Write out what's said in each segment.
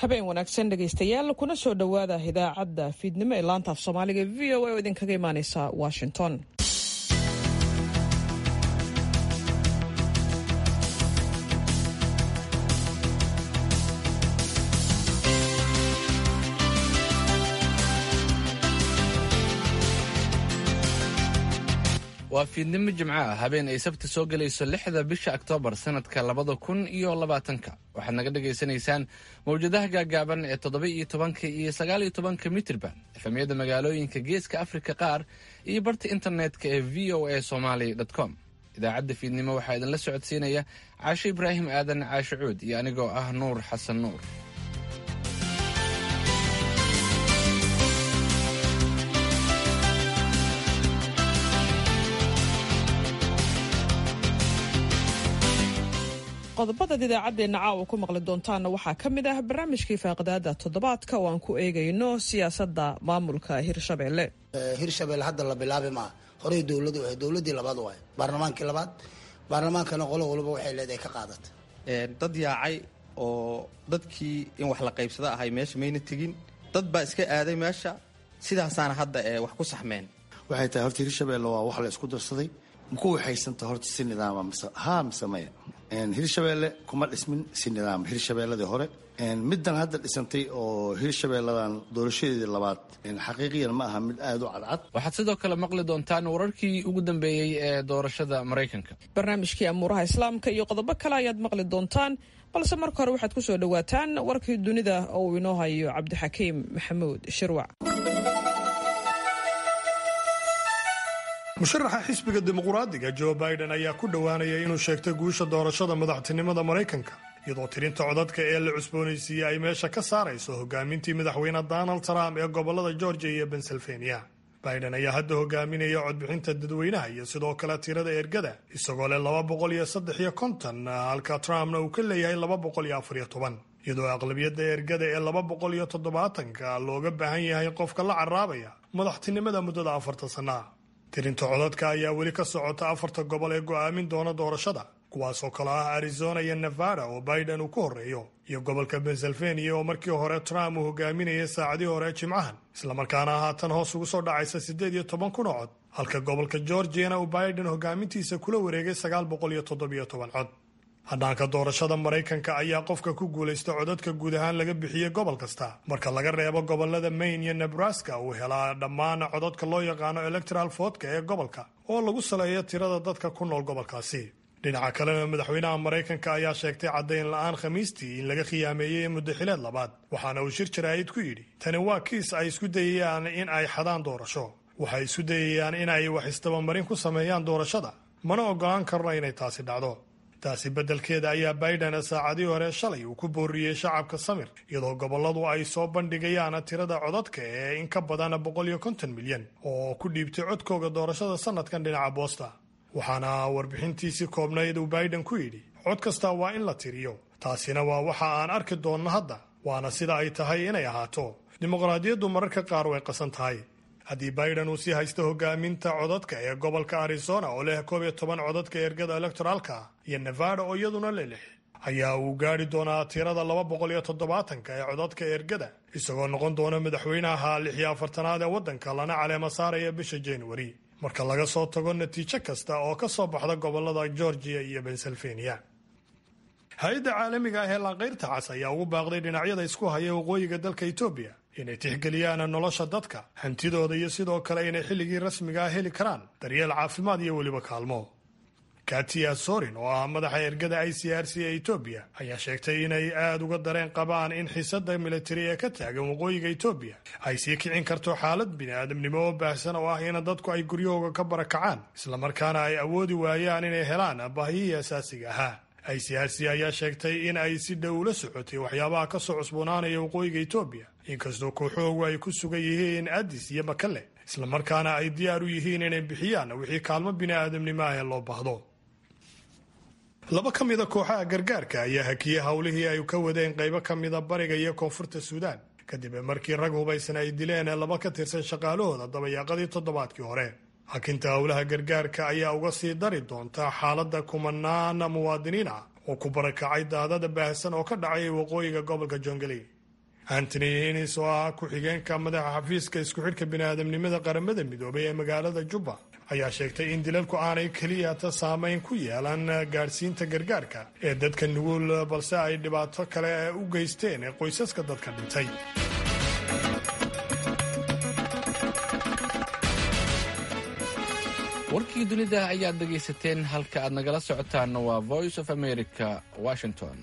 habeen wanaagsan dhegaystayaal kuna soo dhowaada idaacadda fiidnimo ee laanta af soomaaliga v o a oo idinkaga imaaneysa washington waa fiidnimo jimco ah habeen ay sabti soo gelayso lixda bisha oktoobar sanadka labada kun iyo labaatanka waxaad naga dhagaysanaysaan mawjadaha gaagaaban ee toddoba iyo tobanka iyo sagaal iyo tobanka mitirba efamyada magaalooyinka geeska afrika qaar iyo barta internetka ee v o a somaly com idaacadda fiidnimo waxaa idinla socodsiinaya caasho ibraahim aadan caasho cuud iyo anigoo ah nuur xasan nuur qodobadaad idaacaddeenna caawa ku maqli doontaanna waxaa ka mid ah barnaamijkii faaqidaada toddobaadka oo aan ku eegayno siyaasadda maamulka hirshabelle hirshabelle hadda la bilaabi maa horey dowladu ahay dowladii labaad waay baarlamaankii labaad baarlamaankana qolo waliba waxay leedahay ka qaadata dad yaacay oo dadkii in wax la qaybsada ahay meesha mayna tegin dad baa iska aaday meesha sidaasaana hadda ee wax ku saxmeen waxay tahay horta hirshabelle waa wax la isku darsaday maku waxaysanta horta si nidaama mise haa mise maya hirshabelle kuma dhismin si nidaam hirshabeelladii hore middan hadda dhisantay oo hirshabeelladan doorashadeedii labaad xaqiiqiyan ma aha mid aada u cadcad waxaad sidoo kale maqli doontaan wararkii ugu dambeeyey ee doorashada maraykanka barnaamijkii amuuraha islaamka iyo qodobo kale ayaad maqli doontaan balse marka hore waxaad ku soo dhowaataan warkii dunida oo uu inoo hayo cabdixakiim maxamuud shirwac musharaxa xisbiga dimuqraadiga joe biden ayaa ku dhowaanaya inuu sheegtay guusha doorashada madaxtinimada maraykanka iyadoo tirinta codadka ee la cusboonaysiiyey ay meesha ka saarayso hogaamintii madaxweyne donald trump ee gobolada georgia iyo pennsylvania biden ayaa hadda hogaaminaya codbixinta dadweynaha iyo sidoo kale tirada ergada isagoo leh laba boqol iyo saddex iyo konton halka trumpna uu ka leeyahay laba boqol iyo afar iyo toban iyadoo aqlabiyadda ergada ee laba boqol iyo toddobaatanka looga baahan yahay qofka la caraabaya madaxtinimada muddada afartan sanna tirinta codadka ayaa weli ka socota afarta gobol ee go'aamin doona doorashada kuwaasoo kale ah arizona iyo nevada oo biden uu ku horreeyo iyo gobolka pennsylvania oo markii hore trump uu hogaaminayay saacadii hore jimcahan islamarkaana haatan hoos ugu soo dhacaysa siddeed iyo toban kun oo cod halka gobolka georgiana uu biden hogaamintiisa kula wareegay sagaal boqol iyo toddobiyo toban cod hadhaanka doorashada maraykanka ayaa qofka ku guulaysta codadka guud ahaan laga bixiyey gobol kasta marka laga reebo gobolada maine iyo nebraska uu helaa dhammaan codadka loo yaqaano electoral votka ee gobolka oo lagu saleeyo tirada dadka ku nool gobolkaasi dhinaca kalena madaxweynaha maraykanka ayaa sheegtay caddayn la-aan khamiistii in laga khiyaameeyey muddaxileed labaad waxaana uu shir jaraa'id ku yidhi tani waa kiis ay isku dayayaan in ay xadaan doorasho waxay isku dayayaan in ay wax isdabamarin ku sameeyaan doorashada mana ogolaan karno inay taasi dhacdo taasi beddelkeeda ayaa biden saacadii hore shalay uu ku booriyey shacabka samir iyadoo gobolladu ay soo bandhigayaan tirada codadka ee in ka badan boqol iyo konton milyan oo ku dhiibtay codkooga doorashada sanadkan dhinaca boosta waxaana warbixintiisii koobnayd uu biden ku yidhi cod kasta waa in la tiriyo taasina waa waxa aan arki doonno hadda waana sida ay tahay inay ahaato dimuqraadiyaddu mararka qaar way qasan tahay haddii biden uu sii haysto hogaaminta codadka ee gobolka arizona oo leh koob iyo toban codadka ergada electoraalka iyo nevada oo iyaduna le lix ayaa uu gaadhi doonaa tirada laba boqol iyo toddobaatanka ee codadka ergada isagoo noqon doona madaxweynaha lix iyo afartanaad ee waddanka lana caleema saaraya bisha januari marka laga soo tago natiijo kasta oo ka soo baxda gobolada georgia iyo pennsylvania hay-adda caalamiga ah ee laanqayrta cas ayaa ugu baaqday dhinacyada isku haya waqooyiga dalka etoobiya inay tixgeliyaan nolosha dadka hantidooda iyo sidoo kale inay xilligii rasmiga ah heli karaan daryeel caafimaad iyo weliba kaalmo katia sorin oo ah madaxa ergada i c r c ee etoobiya ayaa sheegtay inay aada uga dareen qabaan in xiisada militari ee ka taagan waqooyiga etoobiya ay sii kicin karto xaalad bini-aadamnimo oo baahsan oo ah in dadku ay guryahooga ka barakacaan islamarkaana ay awoodi waayaan inay helaan baahiyihii asaasiga ahaa i c r c ayaa sheegtay in ay si dhow ula socotay waxyaabaha kasoo cusboonaanaya waqooyiga etoobiya inkastoo kooxoogu ay ku sugan yihiin adis iyo makale islamarkaana ay diyaar u yihiin inay bixiyaan wixii kaalmo bini-aadamnimo ah ee loo baahdo laba ka mida kooxaha gargaarka ayaa hakiyey howlihii ay ka wadeen qaybo ka mida bariga iyo koonfurta suudaan kadib markii rag hubaysan ay dileen laba ka tirsan shaqaalahooda dabayaaqadii toddobaadkii hore hakinta howlaha gargaarka ayaa uga sii dari doonta xaaladda kumanaan muwaadiniin ah oo ku barakacay daadada baahsan oo ka dhacay waqooyiga gobolka jongaley antony hinis oo ah ku-xigeenka madaxa xafiiska isku xidhka biniaadamnimada qaramada midoobay ee magaalada jubba ayaa sheegtay in dilalku aanay keliyata saameyn ku yeelan gaadhsiinta gargaarka ee dadka nugul balse ay dhibaato kale u geysteen ee qoysaska dadka dhintay warkii dunida ayaad dhegaysateen halka aad nagala socotaanna waa voice of america washington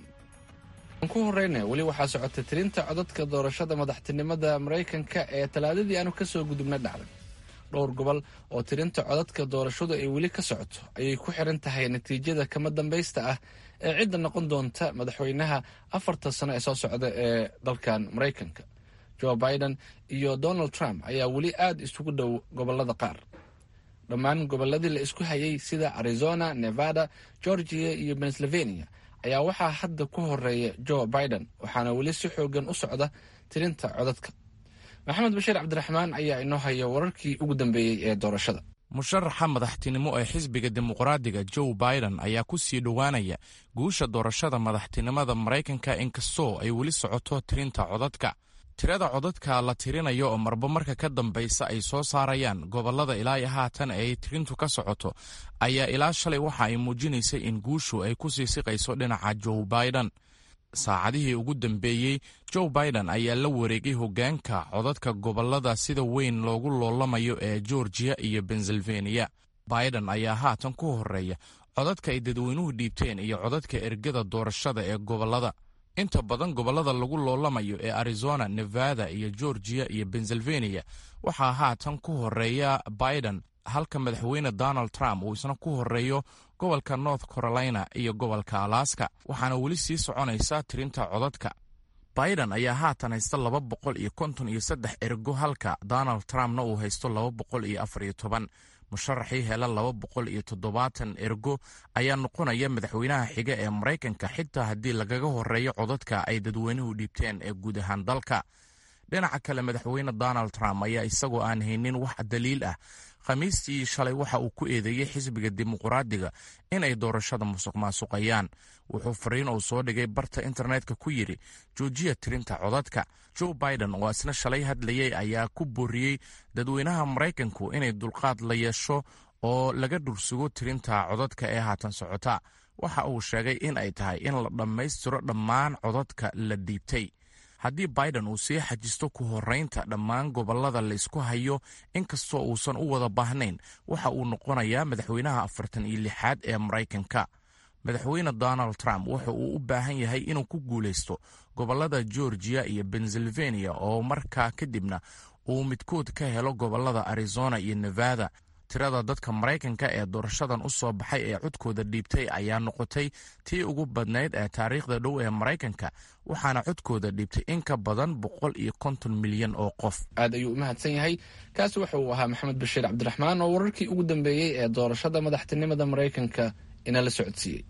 aan ku horeyna weli waxaa socota tirinta codadka doorashada madaxtinimada maraykanka ee talaadadii aanu ka soo gudubna dhacday dhowr gobol oo tirinta codadka doorashadu ay weli ka socoto ayay ku xiran tahay natiijada kama dambaysta ah ee cidda noqon doonta madaxweynaha afarta sano ee soo socda ee dalkan maraykanka joe biden iyo donald trump ayaa weli aad isugu dhow gobolada qaar dhammaan gobolladii la isku hayay sida arizona nevada georgia iyo pennsylvania ayaa waxaa hadda ku horeeya joe biden waxaana weli si xoogan u socda tirinta codadka maxamed bashiir cabdiraxmaan ayaa inoo haya wararkii ugu dambeeyey ee doorashada musharaxa madaxtinimo ee xisbiga dimuqraadiga joe biden ayaa ku sii dhowaanaya guusha doorashada madaxtinimada maraykanka inkastoo ay weli socoto tirinta codadka tirada codadka la tirinayo oo marba marka ka dambaysa ay soo saarayaan gobolada ilaa iyo haatan ay tirintu ka socoto ayaa ilaa shalay waxa ay muujinaysay in guushu ay ku sii siqayso dhinaca joe biden saacadihii ugu dambeeyey joe biden ayaa la wareegay hoggaanka codadka gobolada sida weyn loogu loolamayo ee georgia iyo pennsylvania biden ayaa haatan ku horeeya codadka ay dadweynuhu dhiibteen iyo codadka ergada doorashada ee gobolada inta badan gobolada lagu loolamayo ee arizona nevada iyo georgia iyo pennsylvania waxaa haatan ku horeeya biden halka madaxweyne donald trump uu isna ku horeeyo gobolka north carolina iyo gobolka alaska waxaana weli sii soconaysa tirinta codadka biden ayaa haatan haysta laba boqol iyo konton iyo saddex ergo halka donald trumpna uu haysto laba boqol iyo afar iyo toban musharaxii hela laba boqol iyo toddobaatan ergo ayaa noqonaya madaxweynaha xiga ee maraykanka xitaa haddii lagaga horeeyo codadka ay dadweynuhu dhiibteen ee guud ahaan dalka dhinaca kale madaxweyne donald trump ayaa isagoo aan haynin wax daliil ah khamiistii shalay waxa uu ku eedeeyey xisbiga dimuqraadiga inay doorashada musuq maasuqayaan wuxuu fariin uu soo dhigay barta internetka ku yidhi joojiya tirinta codadka joe biden oo isna shalay hadlayay ayaa ku booriyey dadweynaha maraykanku inay dulqaad la yeesho oo laga dhursugo tirinta codadka ee haatan socota waxa uu sheegay in ay tahay in la dhammaystiro dhammaan codadka la dhiibtay haddii biden uu sii xajisto ku horeynta dhammaan gobolada laysku hayo inkastoo uusan u wada baahnayn waxa uu noqonayaa madaxweynaha afartan iyo lixaad ee maraykanka madaxweyne donald trump wuxa uu u baahan yahay inuu ku guulaysto gobolada georgia iyo pennsylvania oo markaa kadibna uu midkood ka helo gobolada arizona iyo nevada tirada dadka maraykanka ee doorashadan u soo baxay ee codkooda dhiibtay ayaa noqotay tii ugu badnayd ee taariikhda dhow ee maraykanka waxaana codkooda dhiibtay in ka badan boqol iyo konton milyan oo qof aad ayuu u mahadsan yahay kaasi waxa uu ahaa maxamed bashiir cabdiraxmaan oo wararkii ugu dambeeyey ee doorashada madaxtinimada maraykanka inala socodsiiyey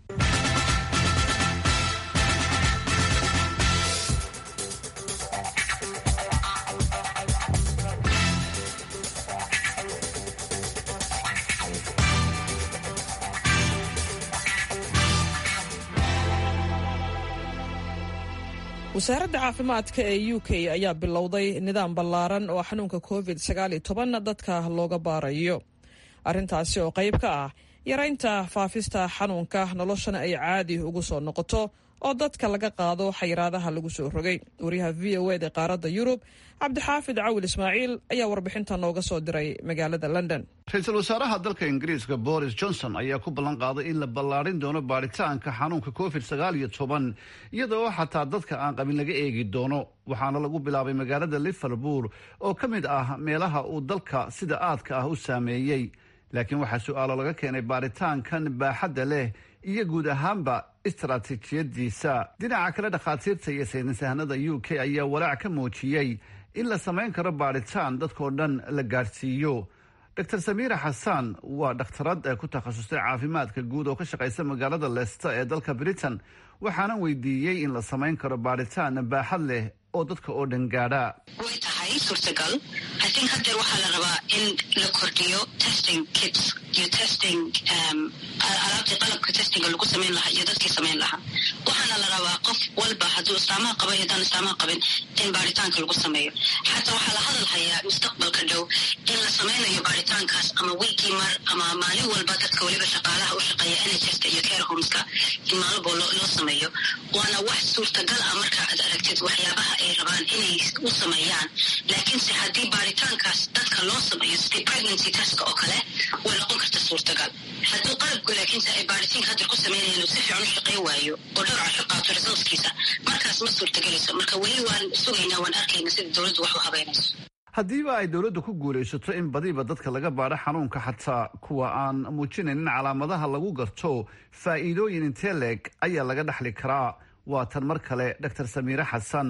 wasaaradda caafimaadka ee u k ayaa bilowday nidaam ballaaran oo xanuunka covid dadka looga baarayo arrintaasi oo qayb ka ah yaraynta faafista xanuunka noloshana ay caadi ugu soo noqoto oo dadka laga qaado xayiraadaha lagu soo rogay wariyaha v o ed ee qaaradda yurub cabdixaafid cawil ismaaciil ayaa warbixinta nooga soo diray magaalada london ra-iisul wasaaraha dalka ingiriiska boris johnson ayaa ku ballan qaaday in la ballaarin doono baaritaanka xanuunka covid sagaal iyo toban iyadoo xataa dadka aan qabin laga eegi doono waxaana lagu bilaabay magaalada liverpool oo ka mid ah meelaha uu dalka sida aadka ah u saameeyey laakiin waxaa su-aalo laga keenay baaritaankan baaxadda leh iyo guud ahaanba istaraatiijiyadiisa dhinaca kale dhakhaatiirta iyo saynisahanada u k ayaa walaac ka muujiyey in la samayn karo baaritaan dadkao dhan la gaadhsiiyo dor samiira xasan waa dhakhtarad ee ku takhasustay caafimaadka guud oo ka shaqaysa magaalada leesta ee dalka britain waxaana weydiiyey in la samayn karo baaritaan baaxad leh oo dadka oo dhan gaadha way tahay suurtagal hasin hadeer waxaa la rabaa in la kordhiyo testing kits iyo testing alaabtii qalabka testinga lagu samayn lahaa iyo dadkii samayn lahaa waxaana la rabaa qof walba hadduu islaamaha qaba iyo haddaan islaamaha qabin in baaritaanka lagu sameeyo xataa waxaa la hadal hayaa mustaqbalka dhow in la samaynayo baaritaankaas ama wiigii mar ama maalin walba dadka weliba shaqaalaha u shaqeeya nhska iyo care homeska in maalin boo loo sameeyo waana wax suurtagal ah marka aad aragtid waxyaabaha ay rabaan inay u sameeyaan laakiinse haddii baaritaankaas dadka loo sameeyo sidii pregnancy testka oo kale way noqon karta suurtagal hadduu qalabku laakiinse ay baaritaanka hadda ku sameynayaan si fiican u shaqey waayo oo dhowr casho qaato resultskiisa markaas ma suurtagelayso marka weli waan sugaynaa waan arkayna sida dowladdu wax u habeynayso haddiiba ay dowladdu ku guulaysato in badiba dadka laga baadho xanuunka xataa kuwa aan muujinaynin calaamadaha lagu garto faa'iidooyin intee leeg ayaa laga dhexli karaa waa tan mar kale dor samiire xasan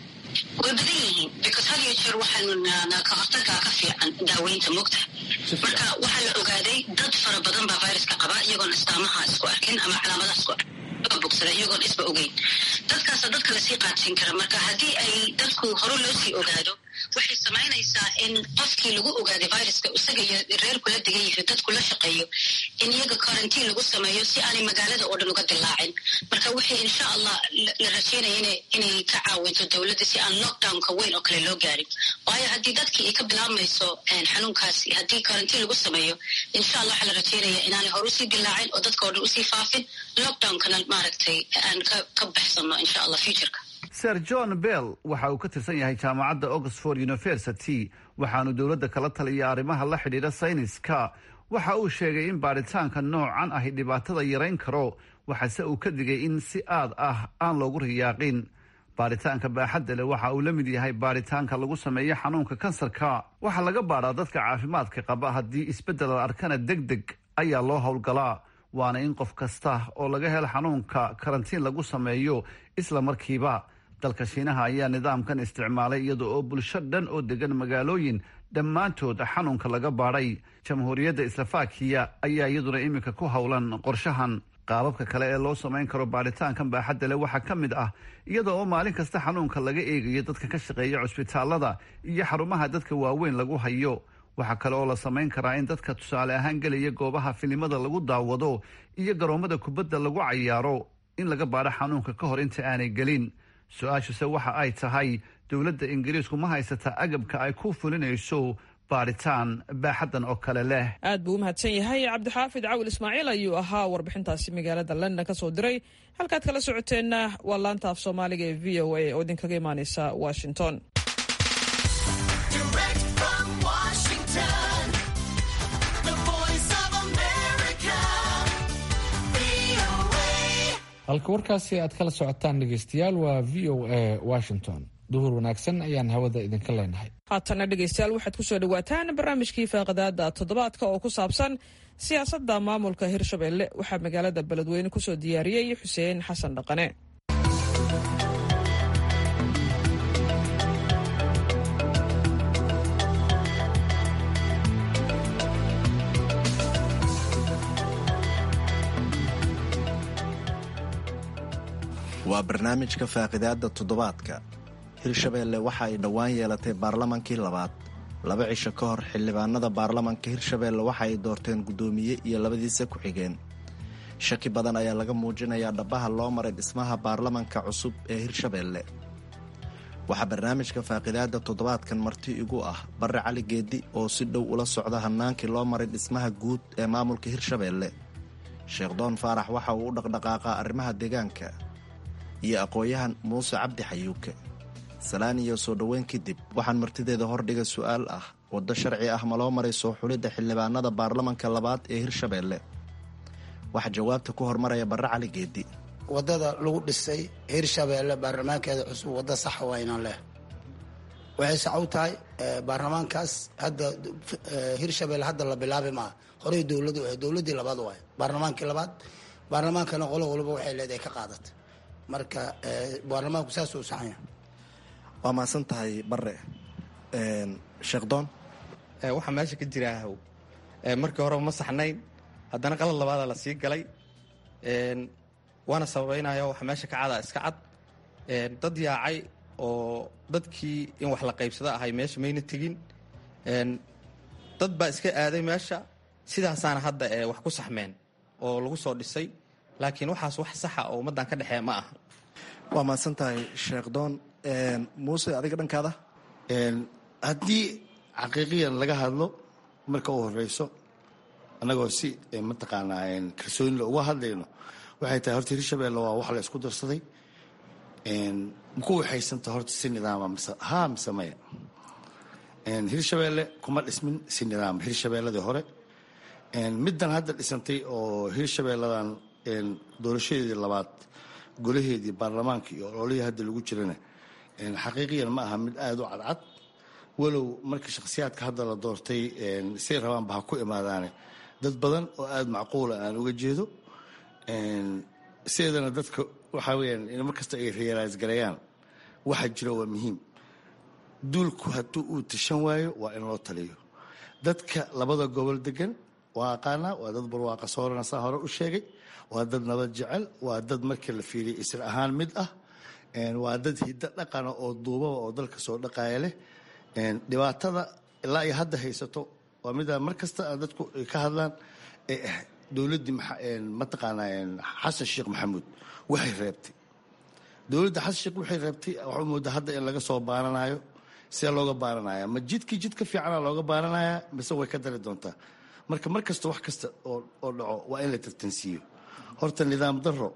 way badan yihiin because had iyo jeer waxaanu ka hortagaa ka fiican daaweynta mugta marka waxaa la ogaaday dad fara badan baa viruska qaba iyagoon istaamaha isku arkin ama calaamadaha isku arkin bogsada iyagoon isba ogeyn dadkaasa dadka lasii qaadsiin kara marka haddii ay dadku hore loo sii ogaado waxay samaynaysaa in qofkii lagu ogaaday viruska isaga iyo reerku la degan yihiin dadku la shaqeeyo in iyaga quarantiin lagu sameeyo si aanay magaalada oo dhan uga dilaacin marka wixii insha allah la rajeynaya inay ka caawinto dowladda si aan lockdownka weyn oo kale loo gaarin waayo haddii dadkii ay ka bilaabmayso xanuunkaasi haddii quarantiin lagu sameeyo insha allah waxaa la rajeynaya inaanay hore usii dilaacin oo dadka oo dhan usii faafin lockdownkana maaragtay aan ka baxsano insha allah futureka ser john bell waxa uu ka tirsan yahay jaamacadda oxford university waxaanu dowladda kala taliya arrimaha la xidhiidha sayniska waxa uu sheegay in baadhitaanka noocan ahi dhibaatada yarayn karo waxaase uu ka digay in si aad ah aan loogu riyaaqin baadhitaanka baaxadda leh waxa uu la mid yahay baadhitaanka lagu sameeyo xanuunka kansarka waxaa laga baadhaa dadka caafimaadka qaba haddii isbeddel la arkana deg deg ayaa loo howlgalaa waana in qof kasta oo laga helo xanuunka karantiin lagu sameeyo isla markiiba dalka shiinaha ayaa nidaamkan isticmaalay iyada oo bulsho dhan oo degan magaalooyin dhammaantood xanuunka laga baadhay jamhuuriyadda islafakiya ayaa iyaduna iminka ku howlan qorshahan qaababka kale ee loo samayn karo baadhitaankan baaxadda leh waxaa ka mid ah iyada oo maalin kasta xanuunka laga eegayo dadka ka shaqeeya cusbitaalada iyo xarumaha dadka waaweyn lagu hayo waxaa kale oo la samayn karaa in dadka tusaale ahaan gelaya goobaha filimada lagu daawado iyo garoommada kubadda lagu cayaaro in laga baadho xanuunka ka hor inta aanay gelin su-aashuse waxa ay tahay dowladda ingiriisku ma haysata agabka ay ku fulinayso baadhitaan baaxaddan oo kale leh aad buu u mahadsan yahay cabdixaafid cawil ismaaciil ayuu ahaa warbixintaasi magaalada london ka soo diray halkaad kala socoteenna waa laanta af soomaaliga ee v o a oo idinkaga imaaneysa washington halka warkaasi aad kala socotaan dhegeystayaal waa v o a washington duhur wanaagsan ayaan hawada idinka leenahay haatana dhegeystayaal waxaad kusoo dhawaataan barnaamijkii faaqadaada toddobaadka oo ku saabsan siyaasadda maamulka hirshabelle waxaa magaalada beledweyne kusoo diyaariyey xuseen xasan dhaqane waa barnaamijka faaqidaadda toddobaadka hirshabeelle waxa ay dhowaan yeelatay baarlamankii labaad laba cisho ka hor xildhibaanada baarlamanka hirshabeelle waxa ay doorteen guddoomiye iyo labadiisa ku-xigeen shaki badan ayaa laga muujinayaa dhabbaha loo maray dhismaha baarlamanka cusub ee hirshabeelle waxaa barnaamijka faaqidaadda toddobaadkan marti igu ah barre cali geeddi oo si dhow ula socda hannaankii loo maray dhismaha guud ee maamulka hirshabeelle sheekh doon faarax waxa uu u dhaqdhaqaaqaa arrimaha deegaanka iyo aqoon-yahan muuse cabdi xayuuke salaan iyo soo dhoweyn kadib waxaan martideeda hordhigay su-aal ah waddo sharci ah ma loo maray soo xulidda xildhibaanada baarlamanka labaad ee hirshabeelle waxaa jawaabta ku hormaraya barre cali geeddi waddada lagu dhisay hirshabeelle baarlamaankeeda cusub waddo saxa waynan leh waxay sacow tahay baarlamaankaas hadda hirshabeelle hadda la bilaabi maa horey dowladu ahay dowladdii labaad waay baarlamaankii labaad baarlamaankana qolo waliba waxay leedahay ka qaadatay marka baarlamaanku saasuu saxanya waa mahadsan tahay bare sheekh doon waxaa meesha ka jira ahow markii horeba ma saxnayn haddana qalad labaada la sii galay waana sababeynaya waxa meesha ka cada iska cad dad yaacay oo dadkii in wax la qaybsado ahay meesha mayna tegin dad baa iska aaday meesha sidaasaana hadda wax ku saxmeen oo lagu soo dhisay laakiin waxaas wax saxa oo ummaddan ka dhexeeya ma aha waa mahadsan tahay sheekh doon muuse adiga dhankaada haddii xaqiiqiyan laga hadlo marka u horeyso annagoo si mataqaanaa kalsoonila uga hadlayno waxay tahay horta hirshabeelle waa wax la isku darsaday maku waxaysanta horta si nidaama mise haa mise maya hirshabeelle kuma dhismin si nidaama hirshabeelladii hore middan hadda dhisantay oo hirshabeelladan doorashadeedii labaad golaheedii baarlamaanka iyo ololihii hadda lagu jirana xaqiiqiyan ma aha mid aada u cadcad walow marka shakhsiyaadka hadda la doortay say rabaanba ha ku imaadaane dad badan oo aada macquula aan uga jeedo sideedana dadka waxaa weyaan in markasta ay reerays gareeyaan waxa jira waa muhiim duulku hadduu uu tashan waayo waa in loo taliyo dadka labada gobol degan waa aqaanaa waa dad barwaaqa soorana saa hore u sheegay waa dad nabad jecel waa dad markii la fiiriya isra ahaan mid ah waa dad hiddo dhaqana oo duubaba oo dalka soo dhaqaaya leh dhibaatada ilaa ay hadda haysato waa midaa mar kasta aan dadku ay ka hadlaan ee ah dowladdii mataqaanaa xasan sheekh maxamuud waxay reebtay dowladda xasan sheekh waxay reebtay waxaa moodaa hadda in laga soo baaranayo see looga baaranaya ma jidkii jid ka fiicana looga baaranaya mise way ka dari doontaa marka mar kasta wax kasta oo dhaco waa in la tartansiiyo horta nidaam daro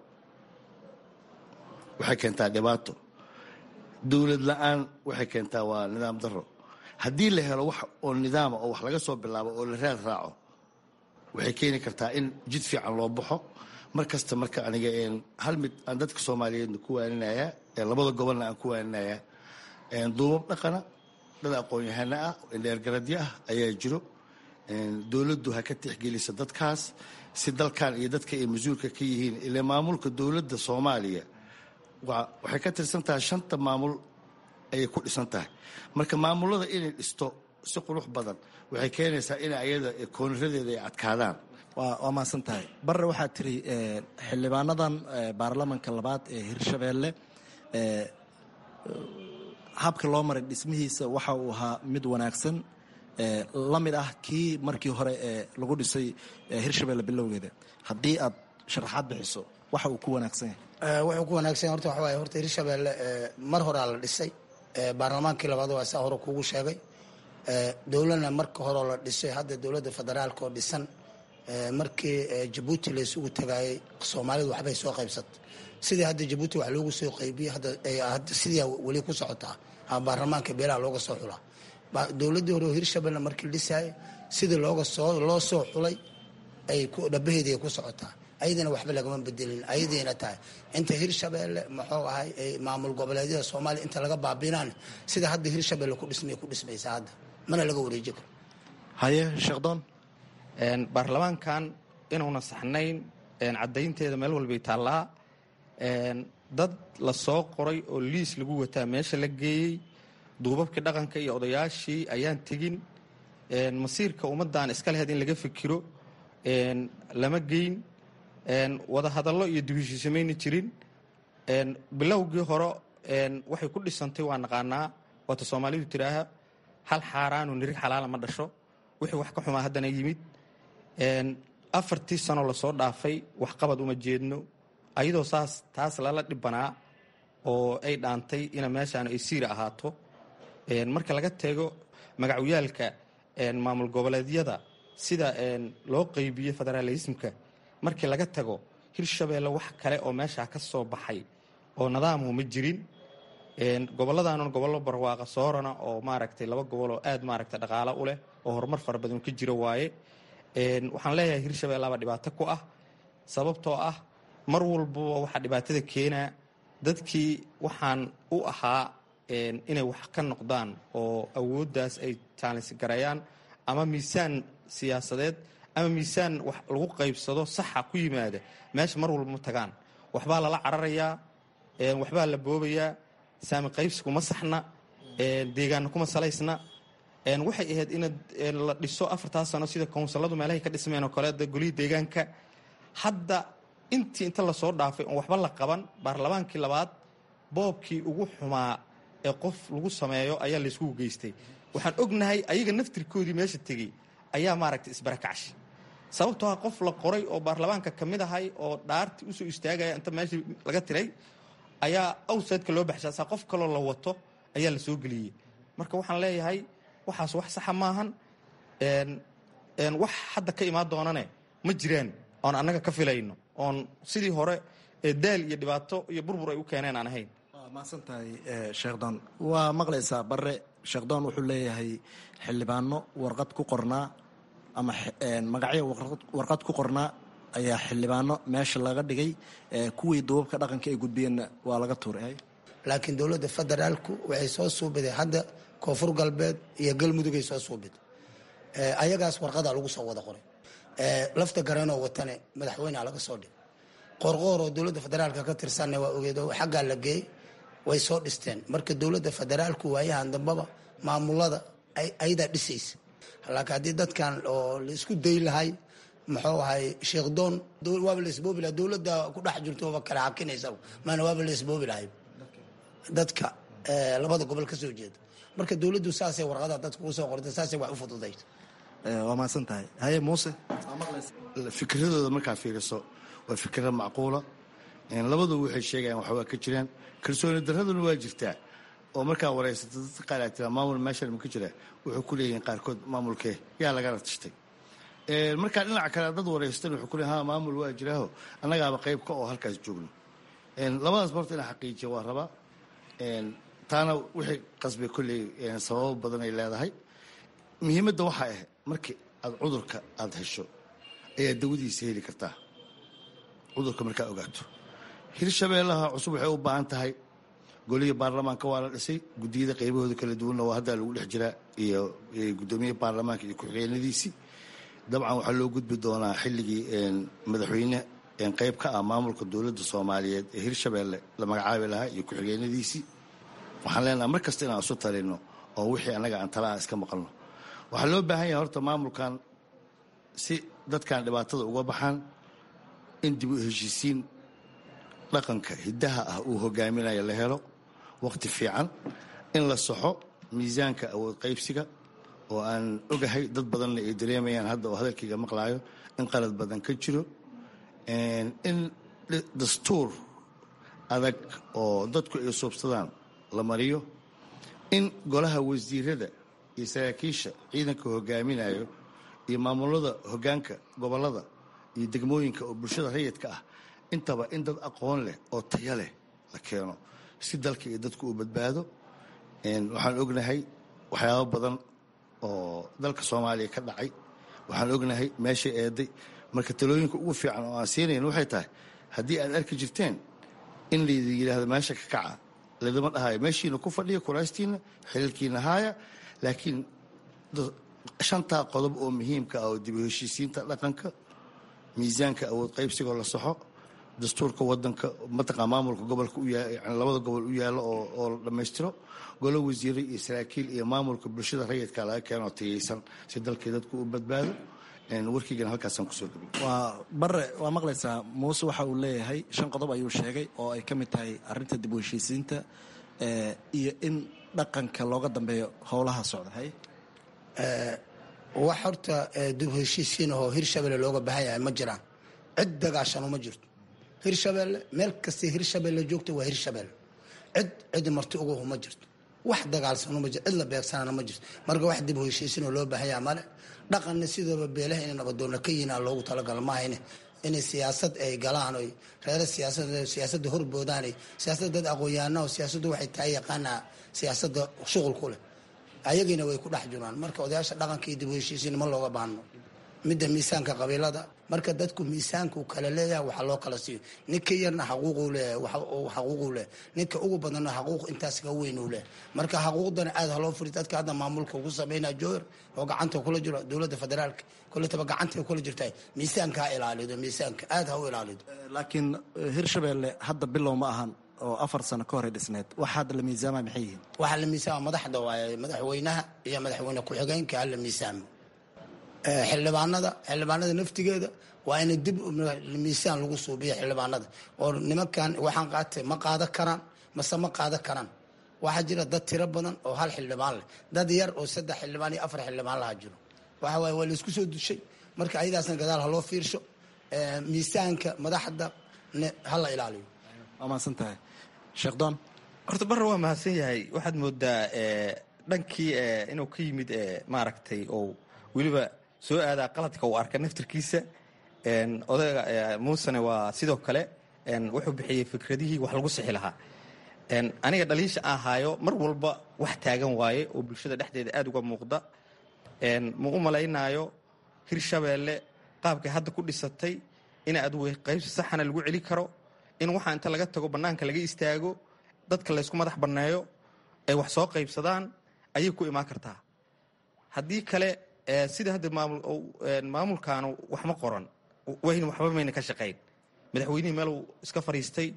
waxay keentaa dhibaato dowlad la-aan waxay keentaa waa nidaam daro haddii la helo wax oo nidaama oo wax laga soo bilaabo oo la raad raaco waxay keeni kartaa in jid fiican loo baxo mar kasta marka aniga hal mid aan dadka soomaaliyeedna ku waaninayaa labada gobolna aan ku waaninayaa duubab dhaqana dad aqoon-yahano ah indheergaradyo ah ayaa jiro dowladdu ha ka tixgelisa dadkaas si dalkan iyo dadka ay mas-uulka ka yihiin ile maamulka dowladda soomaaliya waxay ka tirsan tahay shanta maamul ayay ku dhisan tahay marka maamulada inay dhisto si qurux badan waxay keenaysaa in ayada kooniradeeda ay adkaadaan waa mahadsan tahay barre waxaad tiri xildhibaanadan baarlamanka labaad ee hirshabeelle habka loo maray dhismihiisa waxa uu ahaa mid wanaagsan la mid ah kii markii hore ee lagu dhisay hirshabeelle bilowgeeda haddii aad sharaxaad bixiso waxa uu ku wanaagsan yahay wuxuu ku wanaagsan horta waxa waaye horta hirshabeelle mar horaa la dhisay baarlamaankii labaad waa saa hore kuugu sheegay dowladna marka horeo la dhisay hadda dowladda federaalka oo dhisan markii jabuuti la isugu tagaayay soomaalidu waxbay soo qaybsatay sidii hadda jabuuti wax loogu soo qaybiyey hadda sidii weli ku socotaa baarlamaanka beelaha looga soo xulaa dowladdii hore oo hirshabelle markii la dhisaayay sidii looga soo loo soo xulay ay dhabaheedii ay ku socotaa ayadana waxba lagama bedelin ayadiina tahay inta hirshabeelle muxuu ahay maamul goboleedyada soomaaliya inta laga baabinaan sida hadda hirshabelle ku dhismay ku dhismaysa hadda mana laga wareeji karo haye sheekdoon baarlamaankan inuuna saxnayn caddaynteeda meel walbay taallaa dad la soo qoray oo liis lagu wataa meesha la geeyey duubabkii dhaqanka iyo odayaashii ayaan tegin masiirka ummaddan iska leheed in laga fikiro lama geyn wada hadallo iyo dibishiisamayna jirin bilowgii hore waxay ku dhisantay waa naqaanaa waata soomaalidu tiraaha hal xaaraanu nirig xalaala ma dhasho wixii wax ka xumaa haddana yimid afartii sano lasoo dhaafay waxqabad uma jeedno ayadoo saas taas lala dhibanaa oo ay dhaantay ina meeshaan ay siira ahaato marka laga teego magacyaalka maamul goboleedyada sida loo qeybiyo federaalismka markii laga tago hirshabeelle wax kale oo meeshaa ka soo baxay oo nadaamu ma jirin gobolladaanan gobollo barwaaqa soorana oo maaragtay laba gobol oo aad maaragtay dhaqaalo u leh oo horumar fara badan ka jira waaye waxaan leeyahay hirshabeellaba dhibaato ku ah sababtoo ah mar walbaba waxaa dhibaatada keenaa dadkii waxaan u ahaa inay wax ka noqdaan oo awooddaas ay taalinsi garayaan ama miisaan siyaasadeed ama miisaan wax lagu qaybsado saxa ku yimaada meesha mar walba ma tagaan waxbaa lala cararayaa waxbaa la boobayaa saami qaybsi kuma saxna deegaanna kuma salaysna waxay ahayd in la dhiso afartaa sano sida kownsalladu meelahay ka dhismeen oo kale golihii deegaanka hadda intii inta lasoo dhaafay oon waxba la qaban baarlamaankii labaad boobkii ugu xumaa ee qof lagu sameeyo ayaa layskugu geystay waxaan ognahay ayaga naftirkoodii meesha tegey ayaa maaragtay isbarakacshay sababtoo ah qof la qoray oo baarlamaanka ka mid ahay oo dhaarti usoo istaagaya inta meeshii laga tiray ayaa awsadka loo baxshaasa qof kaloo la wato ayaa la soo geliyey marka waxaan leeyahay waxaas wax saxa maahan wax hadda ka imaan doonane ma jiraan oon annaga ka filayno oon sidii hore daal iyo dhibaato iyo burbur ay u keeneen aan ahayn waa mahadsan tahay sheekhdon waa maqlaysaa barre sheekhdon wuxuu leeyahay xildhibaano warqad ku qornaa ama magacyo warqad ku qornaa ayaa xildhibaano meesha laga dhigay kuwii duubabka dhaqanka ay gudbiyeenna waa laga tuuray laakiin dowladda federaalku waxay soo suubiday hadda koonfur galbeed iyo galmudugay soo suubiday ayagaas warqadaa lagu soo wada qoray lafta gareenoo watane madaxweynea laga soo dhigay qorqoor oo dowladda federaalka ka tirsanna waa ogeedo xaggaa la geeyey way soo dhisteen marka dowladda federaalku waayahan dambaba maamulada ayadaa dhisaysa laakiin haddii dadkan oo la isku day lahay muxuu ahay sheekdoon waaba la isboobi lahay dowladda ku dhex jirto waaba kala xakinaysa maana waaba la isboobi lahay dadka labada gobol ka soo jeeda marka dowladdu saasay warqada dadka ugu soo qortay saasay wax u fududaysa waa mahadsan tahay haye muuse fikradooda markaa fiiriso waa fikrad macquula labadu waxay sheegayaan waxbaa ka jiraan kalsooni daraduna waa jirtaa oo markaa wareysata dadka qaar aa tiraa maamul meeshan ma ka jira wuxuu ku leeyihiin qaarkood maamulkee yaa lagana tashtay markaa dhinaca kale dad wareysatan wuxuu ku leeyihin ha maamul waa jiraaho annagaaba qayb ka oo halkaas joogno labadaas horta inaa xaqiijiya waa rabaa taana wixii qasbay kolley sababo badan ay leedahay muhiimadda waxaa ah markii aad cudurka aada hesho ayaa dawadiisa heli kartaa cudurka markaa ogaato hirshabeellaha cusub waxay u baahan tahay golihii baarlamaanka waa la dhisay guddiyada qaybahooda kala duwanna waa haddaa lagu dhex jiraa iyo guddoomiye baarlamaanka iyo ku-xigeenadiisii dabcan waxaa loo gudbi doonaa xilligii madaxweyne qayb ka ah maamulka dowladda soomaaliyeed ee hirshabeelle la magacaabi lahaa iyo ku-xigeenadiisii waxaan leenaha mar kasta inaan isu talino oo wixii annaga aan talaha iska maqalno waxaa loo baahan yahay horta maamulkan si dadkan dhibaatada uga baxaan in dib u heshiisiin dhaqanka hiddaha ah uu hogaaminayo la helo wakhti fiican in la saxo miisaanka awood qaybsiga oo aan ogahay dad badanna ay dareemayaan hadda oo hadalkayga maqlaayo in qalad badan ka jiro in dastuur adag oo dadku ay suubsadaan la mariyo in golaha wasiirada iyo saraakiisha ciidanka hogaaminayo iyo maamulada hogaanka gobolada iyo degmooyinka oo bulshada rayidka ah intaba in dad aqoon leh oo taya leh la keeno si dalka iyo dadku uu badbaado waxaan ognahay waxyaabo badan oo dalka soomaaliya ka dhacay waxaan ognahay meeshay eeday marka talooyinka ugu fiican oo aan siinayn waxay tahay haddii aad arki jirteen in laydin yidhaahdo meesha ka kaca laydama dhahayo meeshiina ku fadhiya kuraastiina xililkiina haaya laakiin shantaa qodob oo muhiimka ah oo dib u heshiisiinta dhaqanka miisaanka awood qaybsigoo la saxo dastuurka wadanka mataqaa maamulka gobolka labada gobol u yaalo oo la dhammaystiro golo wasiire iyo saraakiil iyo maamulka bulshada rayidka laga keenoo tayaysan si dalkii dadku u badbaado warkiigana halkaasaan kusoo gabiy waa bare waa maqlaysaa muuse waxa uu leeyahay shan qodob ayuu sheegay oo ay ka mid tahay arinta dib u heshiisiinta iyo in dhaqanka looga dambeeyo howlaha socda hay wax horta dib heshiisiin ahoo hirshabelle looga baahan yahay ma jiraan cid dagaashano ma jirto hirshabelle meel kastay hirshabelle joogta waa hirshabelle cid cid marti uguhu ma jirto wax dagaalsano ma jirto cid la beegsanana ma jirto marka wax dib heshiisiinoo loo baahan yaha male dhaqanna sidooba beelaha inay nabadoonna ka yihiin loogu talagalo maahayne inay siyaasad ay galaan oy reere siyaasad siyaasadda horboodaan siyaasada dad aqoon-yahanao siyaasaddu waxay tahay yaqaanaa siyaasadda shuqul ku leh ayagiina way ku dhex jiraan marka odayaasha dhaqanka iyo dib u heshiisiin ma looga baahno midda miisaanka qabiilada marka dadku miisaanku kala leeyahay waxa loo kala siiyo ninka yarna xaquuquu leeyahay xaquuquu leeyahay ninka ugu badanna xaquuq intaas ka weyn uu leeyahay marka xaquuqdana aad haloo furi dadka hadda maamulka ugu sameynaa joohar oo gacanta kula jiro dowladda federaalka kolletaba gacantay kula jirtaa miisaanka ha ilaalido miisaanka aad ha u ilaalido laakiin hirshabelle hadda bilow ma ahan oo afar sano ka horay dhisneed wax hadda la miisaama maxay yihiin waxaa la miisaama madaxda waaye madaxweynaha iyo madaxweyne ku-xigeenka ha la miisaamo xildhibaanada xildhibaanada naftigeeda waa ina dib miisaan lagu suubiya xildhibaanada oo nimankan waxaan qaatay ma qaada karaan mase ma qaada karaan waxaa jira dad tiro badan oo hal xildhibaan leh dad yar oo saddex xildhibaan iyo afar xildhibaan laha jiro waxa waaye waa laisku soo dushay marka ayadaasna gadaal ha loo fiirsho miisaanka madaxda ha la ilaaliyo waa mahadsan tahay sheekh doon horta barre waa mahadsan yahay waxaad moodaa dhankii inuu ka yimid maaragtay oo weliba soo aadaa qaladka uu arka naftirkiisa odayga muusene waa sidoo kale wuxuu bixiyey fikradihii wax lagu sixi lahaa aniga dhaliisha aan haayo mar walba wax taagan waaye oo bulshada dhexdeeda aada uga muuqda ma u malaynaayo hirshabeelle qaabkay hadda ku dhisatay in adugu qaybsi saxana lagu celi karo in waxaa inta laga tago bannaanka laga istaago dadka laysku madax banneeyo ay wax soo qaybsadaan ayay ku imaan kartaa haddii kale sida hadda maamulkaanu waxma qoran wayna waxba mayna ka shaqayn madaxweynihii meeluu iska fadhiistay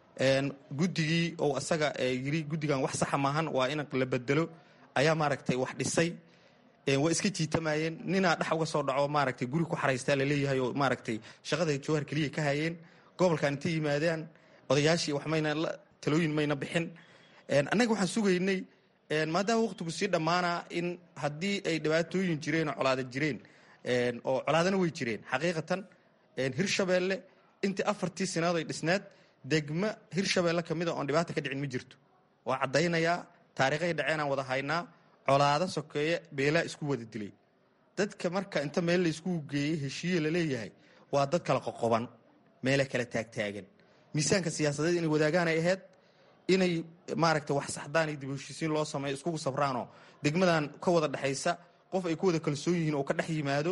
guddigii ou asaga yiri guddigan wax saxa maahan waa in la bedelo ayaa maaragtay wax dhisay waa iska jiitamayeen ninaa dhex uga soo dhaco maaragtay guri ku xaraystaa laleeyahay oo maaragtay shaqada jawhar keliya ka hayeen gobolkan intay yimaadaan odayaashii wax mayna talooyin mayna bixin annaga waxaan sugaynay maadaama waqtigu sii dhammaanaa in haddii ay dhibaatooyin jireen oo colaada jireen oo colaadana way jireen xaqiiqatan hirshabeelle intii afartii sanaad ay dhisneed degmo hirshabeelle kamida oon dhibaata ka dhicin ma jirto waa caddaynayaa taariikhay dhaceenaan wada haynaa colaado sokeeye beelaa isku wada dilay dadka marka inta meel la isku geeyey heshiiye laleeyahay waa dad kala qoqoban meela kala taagtaagan miisaanka siyaasadeed inay wadaagaan ay ahayd inay maaragta wax saxdaan iyo dib heshiisiin loo sameeyo iskugu sabraanoo degmadan ka wada dhexaysa qof ay ku wada kalsoon yihiin oo ka dhex yimaado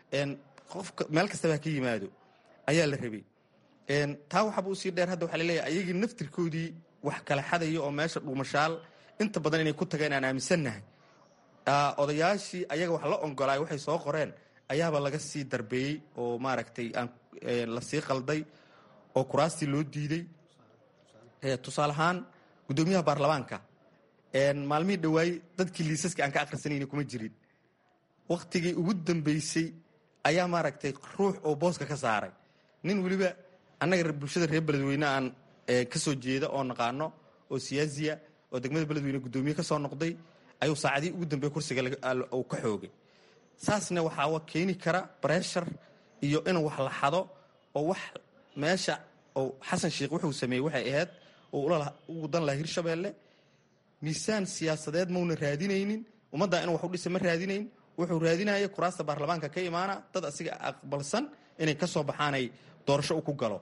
qof meel kastaba ka yimaado ayaa la rabay taa waxaaba usii dheer hadda waxaa laleeyahay ayagii naftirkoodii wax kala xadaya oo meesha dhuumashaal inta badan inay ku tageen aan aaminsannahay odayaashii ayaga wax la ongolaay waxay soo qoreen ayaaba laga sii darbeeyey oo maaragtay aan la sii qalday oo kuraastii loo diiday tusaale ahaan guddoomiyaha baarlamaanka maalmihii dhawaayey dadkii liisaska aan ka akhrisanayna kuma jirin wakhtigii ugu dambeysay ayaa maaragtay ruux oo booska ka saaray nin weliba annaga bulshada reer beledweyne aan ka soo jeeda oo naqaano oo siyaasiya oo degmada beledweyne guddoomiye ka soo noqday ayuu saacadii ugu dambeey kursiga uu ka xoogay saasna waxaa keeni kara breshar iyo in wax la xado oo wax meesha oo xasan sheikh wuxuu sameeyey waxay ahayd oo ugu dan laha hirshabeelle miisaan siyaasadeed mauna raadinaynin ummaddaa inuu wax u dhisa ma raadinayn wuxuu raadinaya kuraasta baarlamaanka ka imaana dad asiga aqbalsan inay ka soo baxaanay doorasho u ku galo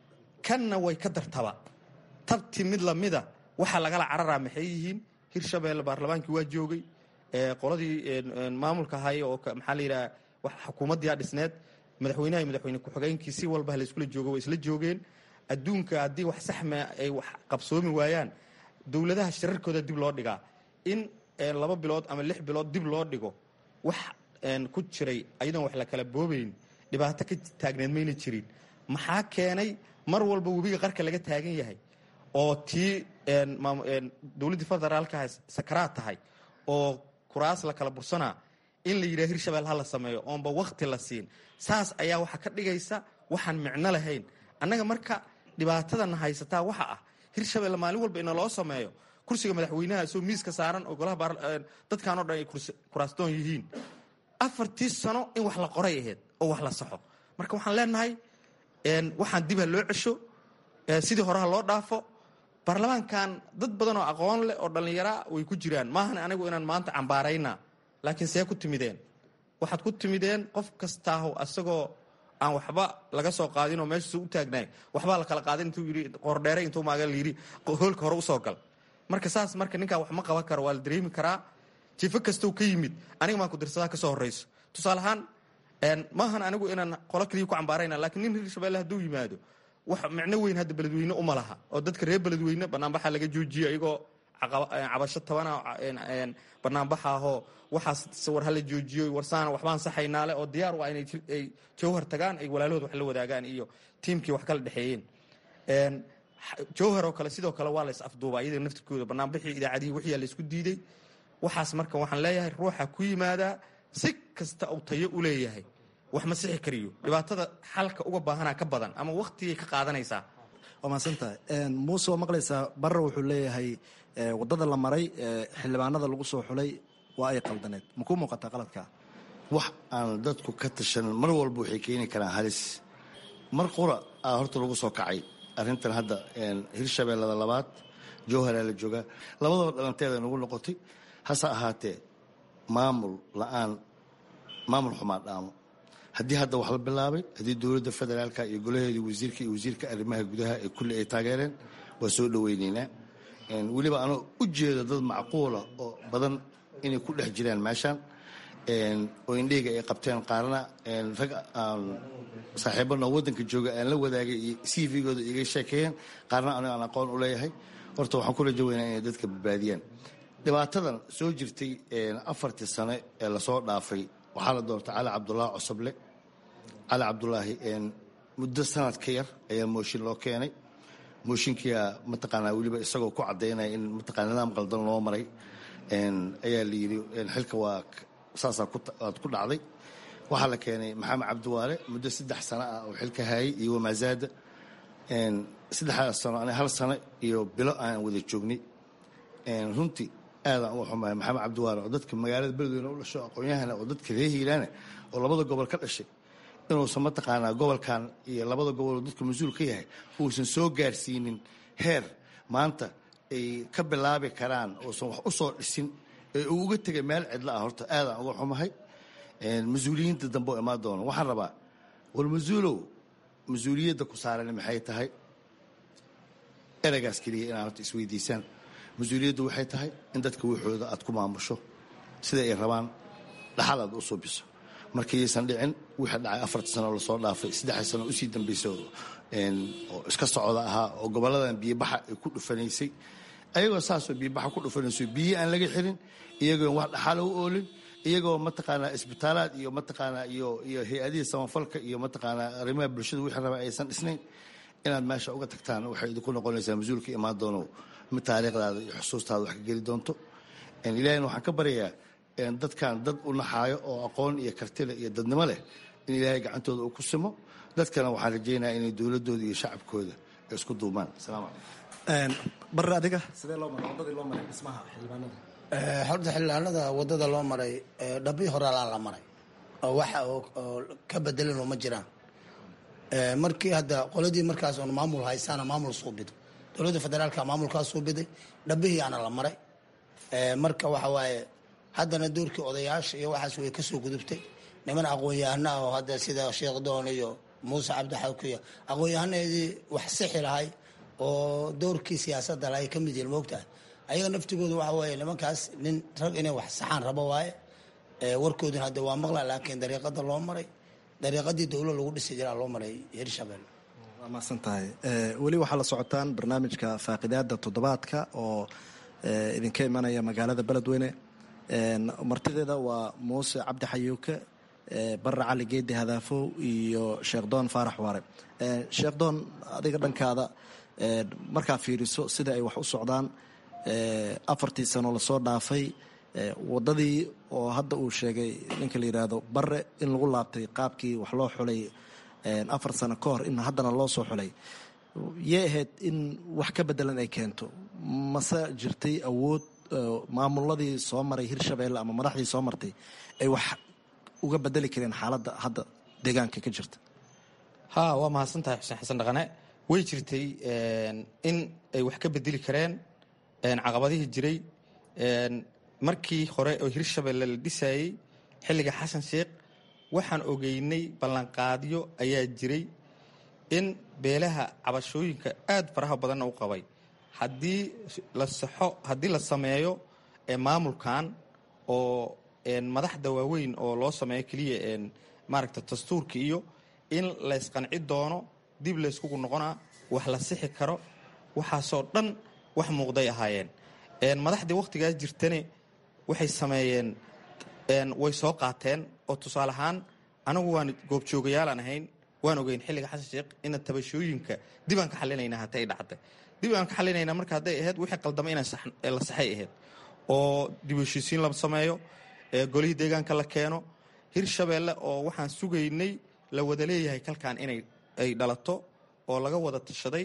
kanna way ka dartaba tabti mid lamida waxaa lagala cararaa maxay yihiin hirshabeelle baarlamaankii waa joogay qoladii maamulka ahay oo maxaa la yidhaha xukuumaddiia dhisneed madaxweynaha iyo madaxweyne ku-xigeenkii si walba layskula joogo way isla joogeen adduunka haddii wax saxma ay wax qabsoomi waayaan dowladaha shirarkooda dib loo dhigaa in laba bilood ama lix bilood dib loo dhigo wax ku jiray ayadoon wax la kala boobayn dhibaato ka taagneed mayna jirin maxaa keenay mar walba webiga qarka laga taagan yahay oo tii dowladdii federaalkaha sakaraad tahay oo kuraas la kala bursanaa in la yidhaha hirshabelle ha la sameeyo oonba wakti la siin saas ayaa waxaa ka dhigaysa waxaan micno lahayn annaga marka dhibaatadana haysataa waxa ah hirshabelle maalin walba ina loo sameeyo kursiga madaxweynaha soo miiska saaran oo golaha dadkanoo dhan ay kuraastoon yihiin afartii sano in wax la qoray ahayd oo wax la saxo marka waxaan leenahay waxaan dib ha loo cesho sidii horeha loo dhaafo baarlamaankan dad badan oo aqoon leh oo dhallinyaraa way ku jiraan maahan anigu inaan maanta cambaarayna laakiin see ku timideen waxaad ku timideen qof kastaaho asagoo aan waxba laga soo qaadin oo meeshaas u taagnaay waxbaa la kala qaadin intuu yidhi qoordheere intuu maaga la yidhi hoolka hore usoo gal marka saas marka ninkaa wax ma qaban karo waa la dareemi karaa jifo kastou ka yimid aniga maan ku dirsadaa ka soo horrayso tusaale ahaan maahan anigu inaan qolo kaliya ku cambaarayna laakiin nin hirshabelle hadduu yimaado wax micno weyn hadda beledweyne uma laha oo dadka reer beledweyne banaanbaxa laga joojiyo iyagoo cabasho tabana banaanbaxa ahoo waxaas war hala joojiyo warsaana waxbaan saxaynaale oo diyaar u ah inay jawhar tagaan ay walaalahood wax la wadaagaan iyo tiimkii wax kala dhexeeyeen jawhar oo kale sidoo kale waa la is afduuba iyada naftirkooda banaanbixii idaacadihii wixiyaa la isku diiday waxaas marka waxaan leeyahay ruuxa ku yimaadaa si kasta uu tayo u leeyahay wax ma sixi kariyo dhibaatada xalka uga baahanaa ka badan ama waktigay ka qaadanaysaa waa mahadsantahay muuse waa maqlaysaa barre wuxuu leeyahay waddada la maray xildhibaanada lagu soo xulay waa ay qaldaneed ma kuu muuqataa qaladkaa wax aan dadku ka tashan mar walba waxay keeni karaan halis mar qura aa horta lagu soo kacay arrintan hadda hirshabeellada labaad jowharaa la joogaa labadaba dhalanteeda nagu noqotay hase ahaatee maamul la-aan maamul xumaan dhaamo haddii hadda wax la bilaabay haddii dowladda federaalka iyo golaheedii wasiirka iyo wasiirka arrimaha gudaha ee kulli ay taageereen waa soo dhoweyneynaa weliba anoo u jeedo dad macquula oo badan inay ku dhex jiraan meeshaan oo indheyga ay qabteen qaarna rag aan saaxiibana waddanka jooga aan la wadaagay iyo c v-gooda iga sheekeeyeen qaarna anigo aan aqoon u leeyahay horta waxaan ku rajo weynaa inay dadka badbaadiyaan dhibaatadan soo jirtay afartii sane ee lasoo dhaafay waxaa la doortay cali cabdulaahi cosoble cali cabdulaahi muddo sanad ka yar ayaa mooshin loo keenay mooshinkiia mataqaanaa weliba isagoo ku caddaynaya in mataqana nidaam qaldan loo maray ayaa la yidhi xilka waa saasaa aad ku dhacday waxaa la keenay maxamed cabdiwaale muddo saddex sano ah oo xilka hayay iyo wamaazaada saddexdaas sano ani hal sano iyo bilo aan wada joognay runtii aadaan uga xumahay maxamed cabdiwaale oo dadka magaalada beledweyne u dhasho aqoon-yahana oo dadka ree hiilaana oo labada gobol ka dhashay inuusan mataqaanaa gobolkan iyo labada gobol oo dadka mas-uul ka yahay uusan soo gaarsiinin heer maanta ay ka bilaabi karaan uusan wax u soo dhisin ee uu uga tegay meel cidla ah horta aadaan uga xumahay mas-uuliyiinta dambe oo imaan doona waxaan rabaa war mas-uulow mas-uuliyadda ku saaran maxay tahay ereygaas keliya inaad horta isweydiisaan mas-uuliyaddu waxay tahay in dadka waxooda aad ku maamusho sida ay rabaan dhaxal aad u suubiso markayaysan dhicin wixii dhacay afarta sano lasoo dhaafay saddexda sano usii dambaysa oo iska socda ahaa oo gobolladan biyobaxa ay ku dhufanaysay ayagoo saasoo biyobaxa ku dhufanayso biyo aan laga xirin iyagoo wax dhaxala u oolin iyagoo mataqaanaa isbitaalaad iyo mataqaanaa iyo iyo hay-adihii samafalka iyo mataqaanaa arrimaha bulshada wixii raba aysan dhisnayn inaad meesha uga tagtaan waxay idinku noqonaysaa mas-uulka imaan doono mid taariikhdaada iyo xusuustaada wax ka geli doonto ilahina waxaan ka baryayaa dadkan dad u naxaayo oo aqoon iyo kartile iyo dadnimo leh in ilaahay gacantooda uu ku simo dadkana waxaan rajaynayaa inay dowladooda iyo shacabkooda ay isku duumaan asalaamu calaykum barre adiga sidee loo maray waddadii loo maray dhismaha xildhibaanada horta xildhibaanada waddada loo maray dhabii horaalaa la maray oo waxa oo ka bedelanoo ma jiraan markii hadda qoladii markaas oon maamul haysaana maamul suubido dowladda federaalka maamulkaa suubiday dhabihiiana la maray marka waxa waaye haddana doorkii odayaasha iyo waxaas way kasoo gudubtay niman aqoon-yahana oo hadda sida sheekh doon iyo muuse cabdixawkiya aqoon-yahanadii wax sixi lahay oo doorkii siyaasadda lahay ka mid yihin moogtahay ayaga naftigooda waxa waaye nimankaas nin rag inay wax saxaan rabo waaye warkooduna hadda waa maqla laakiin dariiqada loo maray dariiqadii dowlo lagu dhisi jiraa loo maray hirshabelle waa mahadsan tahay weli waxaa la socotaan barnaamijka faaqidaada toddobaadka oo idinka imanaya magaalada beledweyne martideeda waa muuse cabdi xayuuke barre cali geedi hadaafow iyo sheekh doon faarax waare sheekh doon adiga dhankaada markaa fiiriso sida ay wax u socdaan afartii sano lasoo dhaafay waddadii oo hadda uu sheegay ninka la yidhaahdo barre in lagu laabtay qaabkii wax loo xulay afar sano ka hor in haddana loo soo xulay yay ahayd in wax ka bedelan ay keento mase jirtay awood maamuladii soo maray hirshabeelle ama madaxdii soo martay ay wax uga bedeli kareen xaaladda hadda deegaanka ka jirta ha waa mahadsan tahay xuseen xasan dhaqane way jirtay in ay wax ka bedeli kareen caqabadihii jiray markii hore oo hirshabelle la dhisayey xilliga xasan sheekh waxaan ogeynay ballanqaadyo ayaa jiray in beelaha cabashooyinka aad faraha badanna u qabay haddii la saxo haddii la sameeyo maamulkan oo madaxda waaweyn oo loo sameeyo keliya maaragta dastuurka iyo in laysqanci doono dib layskugu noqonaa wax la sixi karo waxaasoo dhan wax muuqday ahaayeen madaxdii wakhtigaas jirtane waxay sameeyeen way soo qaateen oo tusaale ahaan anagu waan goobjoogayaalaan ahayn waan ogeyn xilliga xasan sheekh ina tabashooyinka dib aan ka xalinayna hata ay dhacday dib aan ka xalinayna marka hadday ahayd wixii qaldama in la saxay ahayd oo dib heshiisiin la sameeyo golihii deegaanka la keeno hirshabeelle oo waxaan sugaynay la wada leeyahay kalkan inay ay dhalato oo laga wada tashaday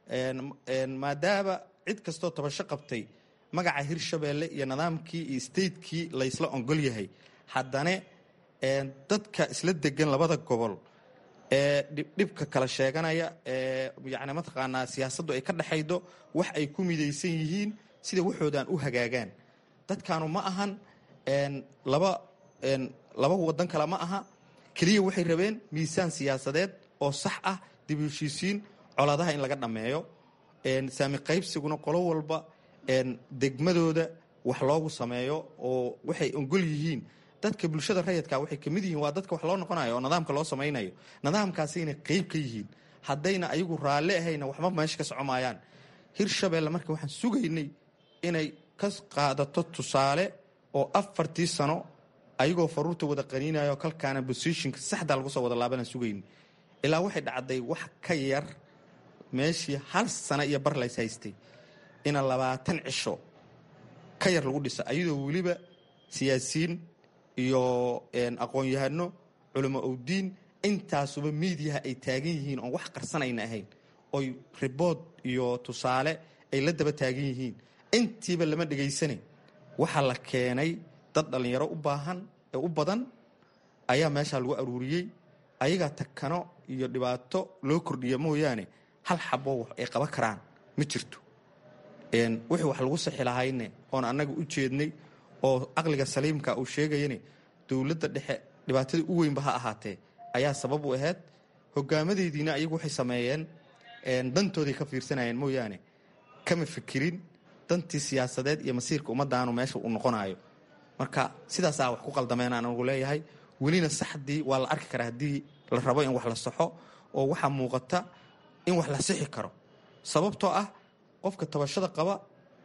maadaama cid kastoo tabasho qabtay magaca hirshabeelle iyo nidaamkii iyo statekii laysla ongol yahay haddane dadka isla degan labada gobol ee dhibka kala sheeganaya ee yani mataqaanaa siyaasaddu ay ka dhexaydo wax ay ku midaysan yihiin sida waxoodaan u hagaagaan dadkaanu ma ahan laba laba wadan kale ma aha keliya waxay rabeen miisaan siyaasadeed oo sax ah dib u heshiisiin colaadaha in laga dhammeeyo saami qaybsiguna qolo walba degmadooda wax loogu sameeyo oo waxay ogol yihiin dadka bulshada rayidka waxay kamid yihiin waa dadka wax loo noqonayo oo nidaamka loo samaynayo nidaamkaasayna qeyb ka yihiin haddayna ayagu raalli ahayna waxba meesha ka socomaayaan hirshabeelle marka waxaan sugaynay inay ka qaadato tusaale oo afartii sano ayagoo faruurta wada qaniinayo kalkaana bosishinka saxda lagu soo wada laabana sugayni ilaa waxay dhacday wax ka yar meeshii hal sano iyo bar lays haystay ina labaatan cisho ka yar lagu dhisa ayadoo weliba siyaasiyiin iyo aqoon-yahano culamo owdiin intaasuba miidiyaha ay taagan yihiin oon wax qarsanayna ahayn oy ribood iyo tusaale ay la daba taagan yihiin intiiba lama dhegaysane waxaa la keenay dad dhallinyaro u baahan ee u badan ayaa meeshaa lagu aruuriyey ayagaa takano iyo dhibaato loo kordhiya mooyaane hal xabo wax ay qaban karaan ma jirto wixii wax lagu sixi lahayne oon annaga u jeednay oo caqliga saliimka uu sheegayane dowladda dhexe dhibaatada u weynba ha ahaatee ayaa sabab u ahayd hogaamadeediina ayagu waxay sameeyeen dantooday ka fiirsanayeen mooyaane kama fikirin dantii siyaasadeed iyo masiirka ummadaanu meesha uu noqonayo marka sidaasaa wax ku qaldameen aan ugu leeyahay welina saxdii waa la arki karaa haddii la rabo in wax la saxo oo waxaa muuqata in wax la sixi karo sababtoo ah qofka tabashada qaba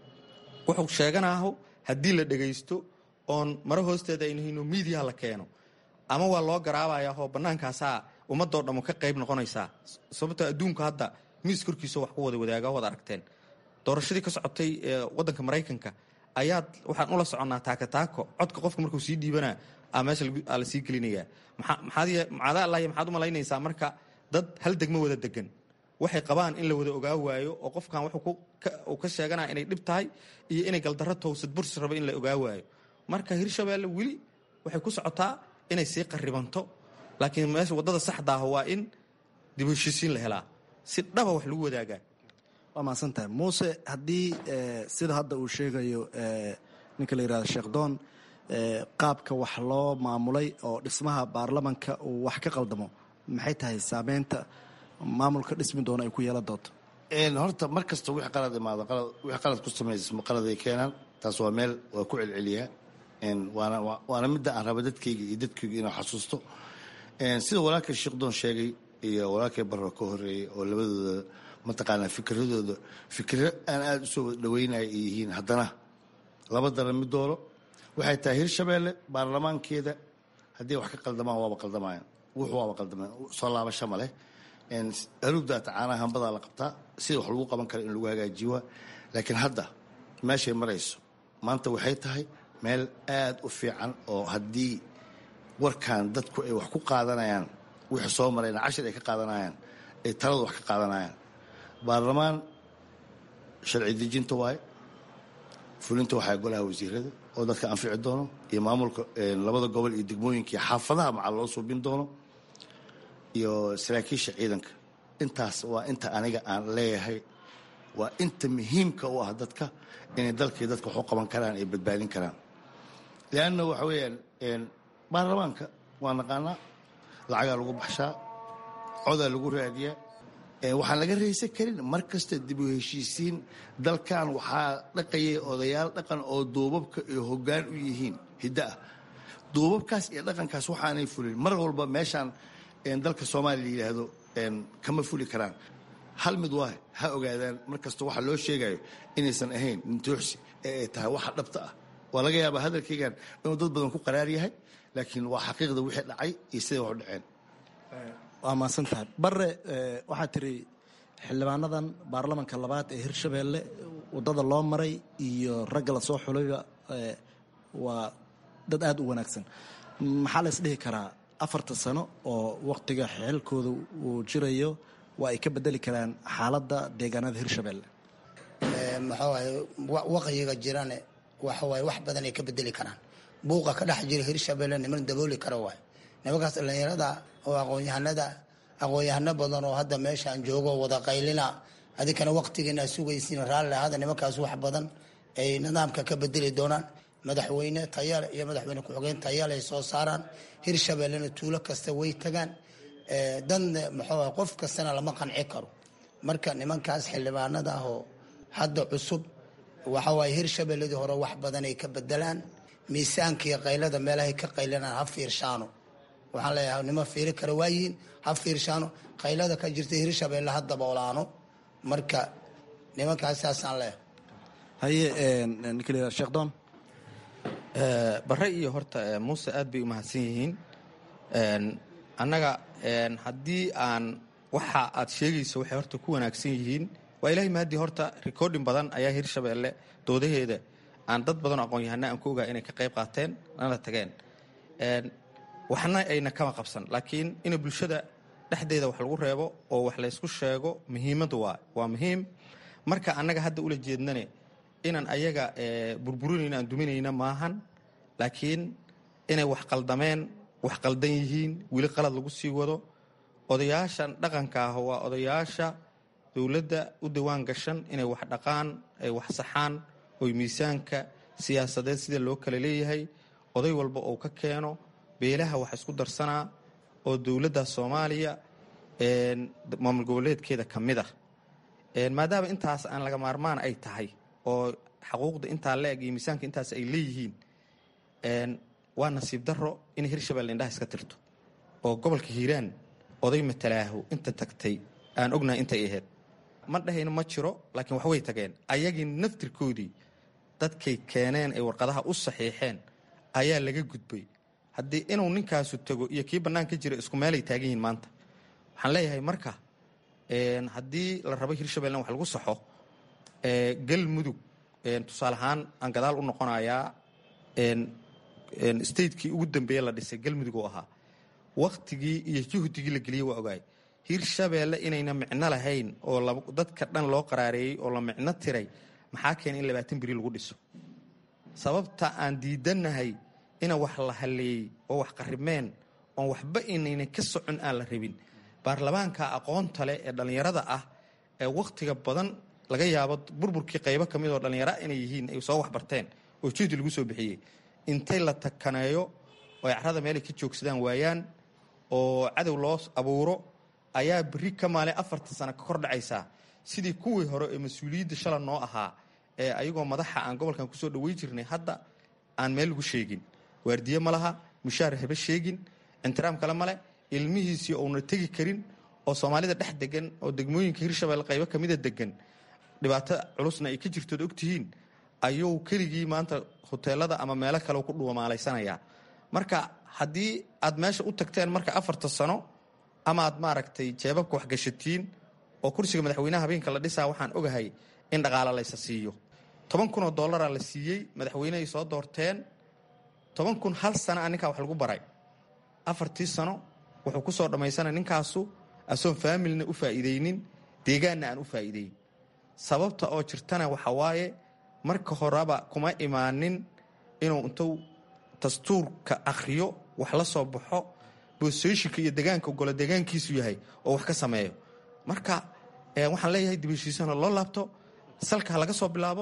wuxuu sheeganaaho haddii la dhegaysto oon maro hoosteeda aynahayno miidiyaha la keeno ama waa loo garaabayaahoo bannaankaasaa ummadoo dhammo ka qayb noqonaysaa sababtoo adduunku hadda miis korkiisa wax ku wada wadaaga wada aragteen doorashadii ka socotay wadanka maraykanka ayaad waxaan ula soconnaa taakataako codka qofka markuu sii dhiibanaa a meesha la sii gelinayaa maxaad allahy maxaad u malaynaysaa marka dad hal degmo wada degan waxay qabaan in la wada ogaa waayo oo qofkan uu ka sheeganaya inay dhib tahay iyo inay galdarro towsad bursi rabo in la ogaa waayo marka hirshabeelle weli waxay ku socotaa inay sii qaribanto laakiin meesha waddada saxdaah waa in dib heshiisiin la helaa si dhaba wax lagu wadaagaa waa mahadsantahay muuse haddii sida hadda uu sheegayo ninka la yihahdo sheekh doon qaabka wax loo maamulay oo dhismaha baarlamanka uu wax ka qaldamo maxay tahay saameynta maamulka dhismi doona ay ku yeelan doonto horta mar kasta wixii qalad imaado wixii qalad ku samaysmo qaladay keenaan taas waa meel waa ku celceliyaa waana waana midda aan raba dadkayga iyo dadkayga inuu xasuusto sida walaalkay sheekdoon sheegay iyo walaalkay barro ka horeeyey oo labadooda mataqaanaa fikradooda fikro aan aada u soo wada dhaweynaya ay yihiin haddana laba dara mid dooro waxay tahay hirshabeelle baarlamaankeeda haddii wax ka qaldamaan waaba qaldamayaan wuxuu waaba qaldamaan soo laabasho ma leh aluugdaata caanaha hambadaa la qabtaa sida wax lagu qaban kara in lagu hagaajiyo laakiin hadda meeshay marayso maanta waxay tahay meel aada u fiican oo haddii warkan dadku ay wax ku qaadanayaan wixii soo marayna cashir ay ka qaadanayaan ay taladu wax ka qaadanayaan baarlamaan sharci dejinta waaye fulinta waxaa golaha wasiirada oo dadka anfici doono iyo maamulka labada gobol iyo degmooyinka iyo xaafadaha macal loo suubin doono iyo saraakiisha ciidanka intaas waa inta aniga aan leeyahay waa inta muhiimka u ah dadka inay dalkii dadka waxu qaban karaan ay badbaadin karaan leanna waxa weeyaan baarlamaanka waa naqaanaa lacagaa lagu baxshaa codaa lagu raadiyaa waxaan laga raysan karin mar kasta dib u heshiisiin dalkan waxaa dhaqayay odayaal dhaqan oo duubabka iyo hoggaan u yihiin hiddo ah duubabkaas iyo dhaqankaas waxaanay fulin mar walba meeshaan dalka soomaaliya la yidhaahdo kama fuli karaan hal mid waa ha ogaadaan mar kasta waxa loo sheegayo inaysan ahayn nintooxsi ee ay tahay waxa dhabta ah waa laga yaabaa hadalkaygan inuu dad badan ku qaraar yahay laakiin waa xaqiiqda wixii dhacay iyo siday wax u dhaceen waa mahadsan tahay bare waxaa tiri xildhibaanadan baarlamanka labaad ee hirshabeelle waddada loo maray iyo ragga la soo xulayba waa dad aada u wanaagsan maxaa la isdhihi karaa afarta sano oo wakhtiga xilkooda uu jirayo waa ay ka bedeli karaan xaaladda deegaanada hirshabeelle maxaa waaye waqyiga jirane waxa waaye wax badan ay ka bedeli karaan buuqa ka dhex jira hirshabeelle niman dabooli kara waaye nimankaas dhallinyarada oo aqoon-yahanada aqoon-yahano badan oo hadda meeshaan joogo wada qaylina adinkana waqtigiina sugaysiin raalli ahada nimankaas wax badan ay nidaamka ka bedeli doonaan madaxweyne tayale iyo madaxweyne ku-xigeen tayale ay soo saaraan hirshabellena tuulo kasta way tagaan danne muxuu qof kastana lama qanci karo marka nimankaas xildhibaanada ah oo hadda cusub waxa waaye hirshabeelladii hore wax badan ay ka bedelaan miisaanka iyo qaylada meelahay ka qaylanaan ha fiirshaano waxaan leeyahay nima fiiri kara waayihiin ha fiirshaano qaylada ka jirta hirshabeelle ha daboolaano marka nimankaas saasaan leeyahay haye ninkla sheekhdon bare iyo horta muuse aad bay u mahadsan yihiin annaga haddii aan waxa aad sheegayso waxay horta ku wanaagsan yihiin waa ilaahay mahadii horta recording badan ayaa hirshabeelle doodaheeda aan dad badan oo aqoon-yahana aan ku ogaa inay ka qayb qaateen nana tageen waxna ayna kama qabsan laakiin in bulshada dhexdeeda wax lagu reebo oo wax laysku sheego muhiimadu waa waa muhiim marka annaga hadda ula jeednane inaan ayaga burburinayno aan duminayna maahan laakiin inay wax qaldameen wax qaldan yihiin weli qalad lagu sii wado odayaashan dhaqanka ah waa odayaasha dowladda u dawaan gashan inay wax dhaqaan ay wax saxaan oy miisaanka siyaasadeed sida loo kala leeyahay oday walba uu ka keeno beelaha wax isku darsanaa oo dowladda soomaaliya maamul goboleedkeeda ka mid ah maadaama intaas aan laga maarmaan ay tahay oo xaquuqda intaa la-eg iyo miisaanka intaas ay leeyihiin waa nasiib daro inay hirshabelle indhaha iska tirto oo gobolka hiiraan oday matalaahu inta tagtay aan ognahay intay ahayd ma dhahayno ma jiro laakiin wax way tageen ayagii naftirkoodii dadkay keeneen ay warqadaha u saxiixeen ayaa laga gudbay haddii inuu ninkaasu tago iyo kii bannaan ka jira isku meelay taagan yihiin maanta waxaan leeyahay marka haddii la rabo hirshabelle wax lagu saxo galmudug tusaale ahaan aan gadaal u noqonayaa statekii ugu dambeeye la dhisay galmudug oo ahaa waktigii iyo juhdigii la geliyey waa ogaay hirshabeelle inayna micno lahayn oo dadka dhan loo qaraareeyey oo la micno tiray maxaa keenay in labaatan beri lagu dhiso sababta aan diidannahay ina wax la haleeyey oo wax qaribmeen oon waxba inayna ka socon aan la rabin baarlamaanka aqoonta leh ee dhallinyarada ah ee wakhtiga badan laga yaabo burburkii qaybo ka mid oo dhallinyara inay yihiin ay soo waxbarteen oo juhdi lagu soo bixiyey intay la takaneeyo oo ay carrada meelay ka joogsadaan waayaan oo cadow loo abuuro ayaa berri ka maale afartan sano ka kor dhacaysaa sidii kuwii hore ee mas-uuliyadda shala noo ahaa ee ayagoo madaxa aan gobolkan kusoo dhawey jirnay hadda aan meel lagu sheegin waardiye ma laha mushaar haba sheegin intiraam kale male ilmihiisii uuna tegi karin oo soomaalida dhex degan oo degmooyinka hirshabelle qaybo kamida degan dhibaato culusna ay ka jirtood ogtihiin ayuu keligii maanta hoteelada ama meelo kale ku dhuumaalaysanaya marka haddii aad meesha u tagteen marka afarta sano ama aad maaragtay jeebabka waxgashatiin oo kursiga madaxweynaha habeenka la dhisaa waxaan ogahay in dhaqaalo laysa siiyo toban kun oo dollaraa la siiyey madaxweynehay soo doorteen toban kun hal sana a ninkaa wax lagu baray afartii sano wuxuu ku soo dhammaysana ninkaasu asoon faamilina u faa'iidaynin deegaanna aan u faa'iideyn sababta oo jirtana waxa waaye marka horeba kuma imaanin inuu intuu dastuurka akhriyo wax la soo baxo boosooyishinka iyo degaanka golo deegaankiisu yahay oo wax ka sameeyo marka waxaan leeyahay dibheshiisana loo laabto salka ha laga soo bilaabo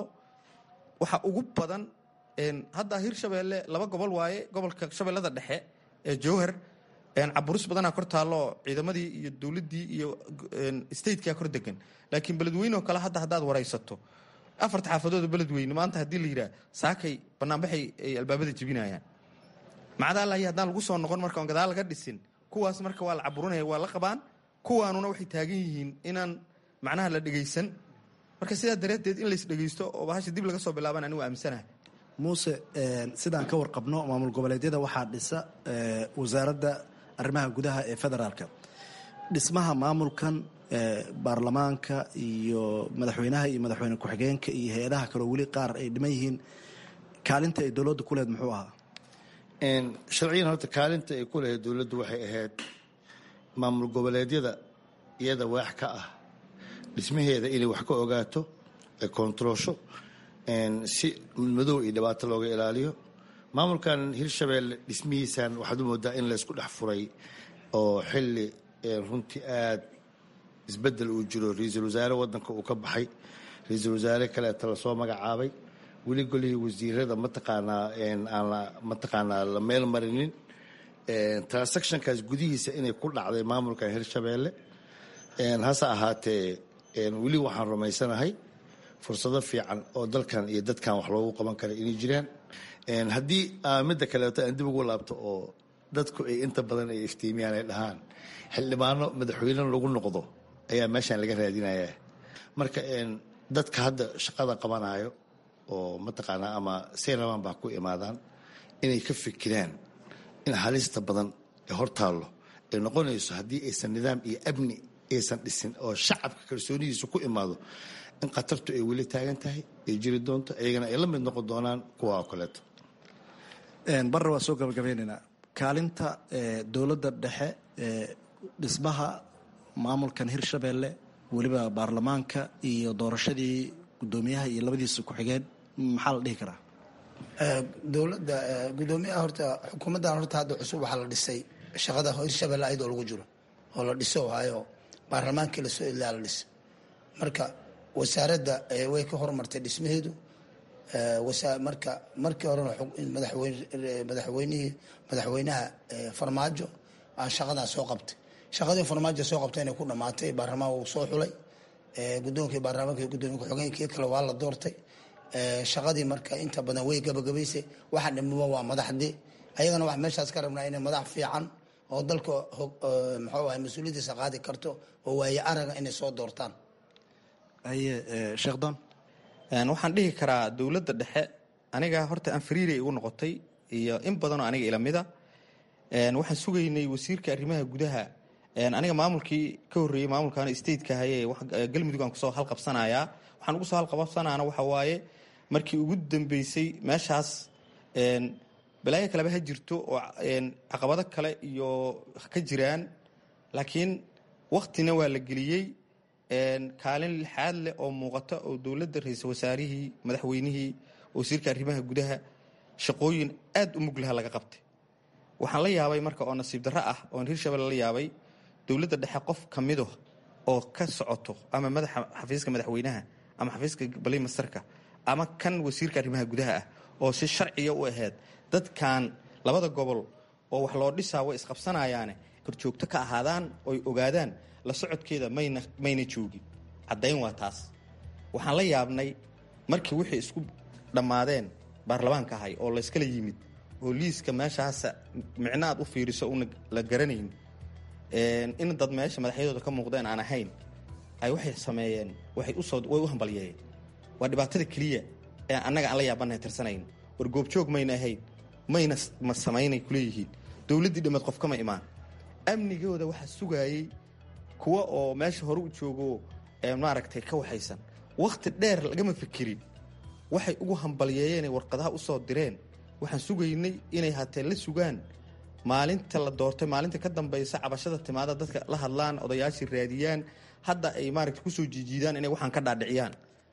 waxa ugu badan hadda hirshabeelle laba gobol waaye gobolka shabeellada dhexe ee jowhar caburis badanaa kor taallo ciidamadii iyo dowladdii iyo statekaa kor degan laakiin beledweyne oo kale hadda haddaad waraysato afarta xaafadooda beledweyne maanta haddii la yidhaah saakay banaanbaxay ay albaabada jebinayaan macdaalahi haddaan lagu soo noqon marka on gadaal laga dhisin kuwaas marka waa la caburinaya waa la qabaan kuwaanuna waxay taagan yihiin inaan macnaha la dhegaysan marka sidaa dareedeed in lays dhegaysto oo bahasha dib laga soo bilaaban anigu aaminsanaha muuse sidaan ka warqabno maamul goboleedyada waxaa dhisa wasaaradda arrimaha gudaha ee federaalka dhismaha maamulkan baarlamaanka iyo madaxweynaha iyo madaxweyne ku-xigeenka iyo hay-adaha kaleo weli qaar ay dhiman yihiin kaalinta ay dowladda ku lehed muxuu ahaa sharciyan horta kaalinta ay ku lehed dowladdu waxay ahayd maamul goboleedyada iyada waax ka ah dhismaheeda inay wax ka ogaato ay koontaroosho si madow iyo dhibaato looga ilaaliyo maamulkan hirshabeelle dhismihiisan waxaad u moodaa in laysku dhex furay oo xili runtii aad isbedel uu jiro ra-iisul wasaare wadanka uu ka baxay ra-iisul wasaare kaleeta lasoo magacaabay weli golihii wasiirada mataqaanaa aan mataqaanaa la meel marinin transactionkaas gudihiisa inay ku dhacday maamulkan hirshabeelle hase ahaatee weli waxaan rumaysanahay fursado fiican oo dalkan iyo dadkan wax loogu qaban kara inay jiraan haddii midda kaleeto aan dib ugu laabto oo dadku ay inta badan ay iftiimiyaan ay dhahaan xildhibaano madaxweyne lagu noqdo ayaa meeshaan laga raadinaya marka dadka hadda shaqada qabanayo oo mataqaanaa ama sayraban baa ku imaadaan inay ka fikiraan in halista badan ee hortaallo ay noqonayso haddii aysan nidaam iyo amni aysan dhisin oo shacabka kalsoonidiisa ku imaado in khatartu ay weli taagan tahay ay jiri doonto iyagana ay la mid noqon doonaan kuwa oo kaleeto barre waa soo gabagabeynaynaa kaalinta dowladda dhexe dhismaha maamulkan hirshabeelle weliba baarlamaanka iyo doorashadii guddoomiyaha iyo labadiisa ku-xigeen maxaa la dhihi karaa dowladda guddoomiyaha horta xukuumaddan horta hadda cusub waxaa la dhisay shaqada hirshabelle ayadoo lagu jiro oo la dhiso hayo baarlamaankii lasoo ilaa la dhisay marka wasaaradda way ka horumartay dhismaheedu marka markii horena madaxweynihii madaxweynaha farmaajo aa shaqadaa soo qabtay shaqadii farmaajo soo qabtay inay ku dhamaatay baarlamaan wuu soo xulay gudoonkii baarlamaanka gudoomiye ku-xigeenkii kale waa la doortay shaqadii marka inta badan way gabagabaysay waxa dhimaba waa madaxdii ayagana wax meeshaas ka rabnaa inay madax fiican oo dalka muxuu ahay mas-uuliyaddiisa qaadi karto oo waaye araga inay soo doortaan haye sheekh don waxaan dhihi karaa dowladda dhexe aniga horta aan fariiray igu noqotay iyo in badanoo aniga ilamida waxaan sugaynay wasiirka arrimaha gudaha aniga maamulkii ka horreeyey maamulkan stateka haye galmudug aan kusoo halqabsanayaa waxaan ugu soo halqabsanaana waxa waaye markii ugu dambeysay meeshaas balaayo kaleba ha jirto oo caqabado kale iyo ka jiraan laakiin waktina waa la geliyey kaalin lixaad leh oo muuqata oo dowladda ra-iisul wasaarihii madaxweynihii wasiirka arrimaha gudaha shaqooyin aad u muglaha laga qabtay waxaan la yaabay marka oo nasiib darro ah oon hirshabelle la yaabay dowladda dhexe qof ka mido oo ka socoto ama madaxa xafiiska madaxweynaha ama xafiiska balimastarka ama kan wasiirka arrimaha gudaha ah oo si sharciya u ahayd dadkan labada gobol oo wax loo dhisaa way isqabsanayaane korjoogto ka ahaadaan oy ogaadaan la socodkeeda mayna mayna joogin caddayn waa taas waxaan la yaabnay markii wixii isku dhammaadeen baarlamaanka ahay oo layskala yimid oo liiska meeshaasa micno aad u fiiriso una la garanayn in dad meesha madaxyadooda ka muuqdeen aan ahayn ay waxay sameeyeen waxay usoo way u hambalyeeyeen waa dhibaatada keliya ee annaga aan la yaabanahay tirsanayn war goobjoog mayna ahayn mayna ma samaynay kuleeyihiin dowladdii dhammeed qof kama imaan amnigooda waxaa sugaayey kuwa oo meesha hore u joogo maaragtay ka waxaysan wakhti dheer lagama fikirin waxay ugu hambalyeeyeen warqadaha usoo direen waxaan sugaynay inay hatee la sugaan maalinta la doortay maalinta ka dambaysa cabashada timaada dadka la hadlaan odayaashii raadiyaan hadda ay maaragta kusoo jiijiidaan inay waxaan ka dhaadhiciyaan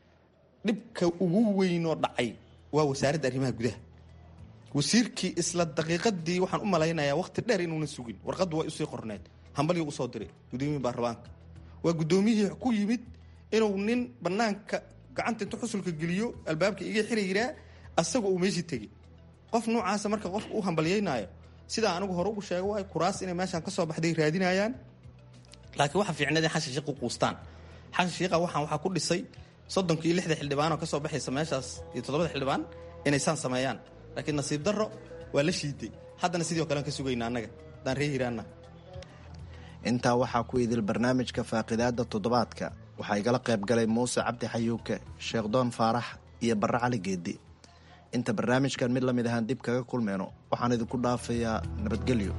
dhibka ugu weynoo dhacay waa wasaaradda arrimaha gudaha wasiirkii isla daqiiqadii waxaan u malaynayaa wakhti dheer inuuna sugin warqaddu way usii qorneed hambalyo usoo diray gudoomiyihii baarlamaanka waa guddoomiyihii ku yimid inuu nin bannaanka gacanta intu xusulka geliyo albaabka iga xiri yiraa asagoo uu meeshii tegey qof noocaasa marka qofka u hambalyeynaayo sidaa anigu hore ugu sheega waay kuraas inay meeshaan ka soo baxday raadinayaan laakiin waxa fiicneed in xashan shiiqu quustaan xashan shiiqa waxaan waxaa ku dhisay soddonka iyo lixda xildhibaanoo ka soo baxaysa meeshaas iyo toddobada xildhibaan inay saan sameeyaan laakiin nasiib darro waa la shiiday haddana sidii o kalean ka sugayna annaga haddaan ree hiraanna intaa waxaa ku idil barnaamijka faaqidaada toddobaadka waxaa igala qayb galay muuse cabdi xayuuke sheekh doon faarax iyo barre cali geedi inta barnaamijkan mid la mid ahaan dib kaga kulmeyno waxaan idinku dhaafayaa nabadgelyo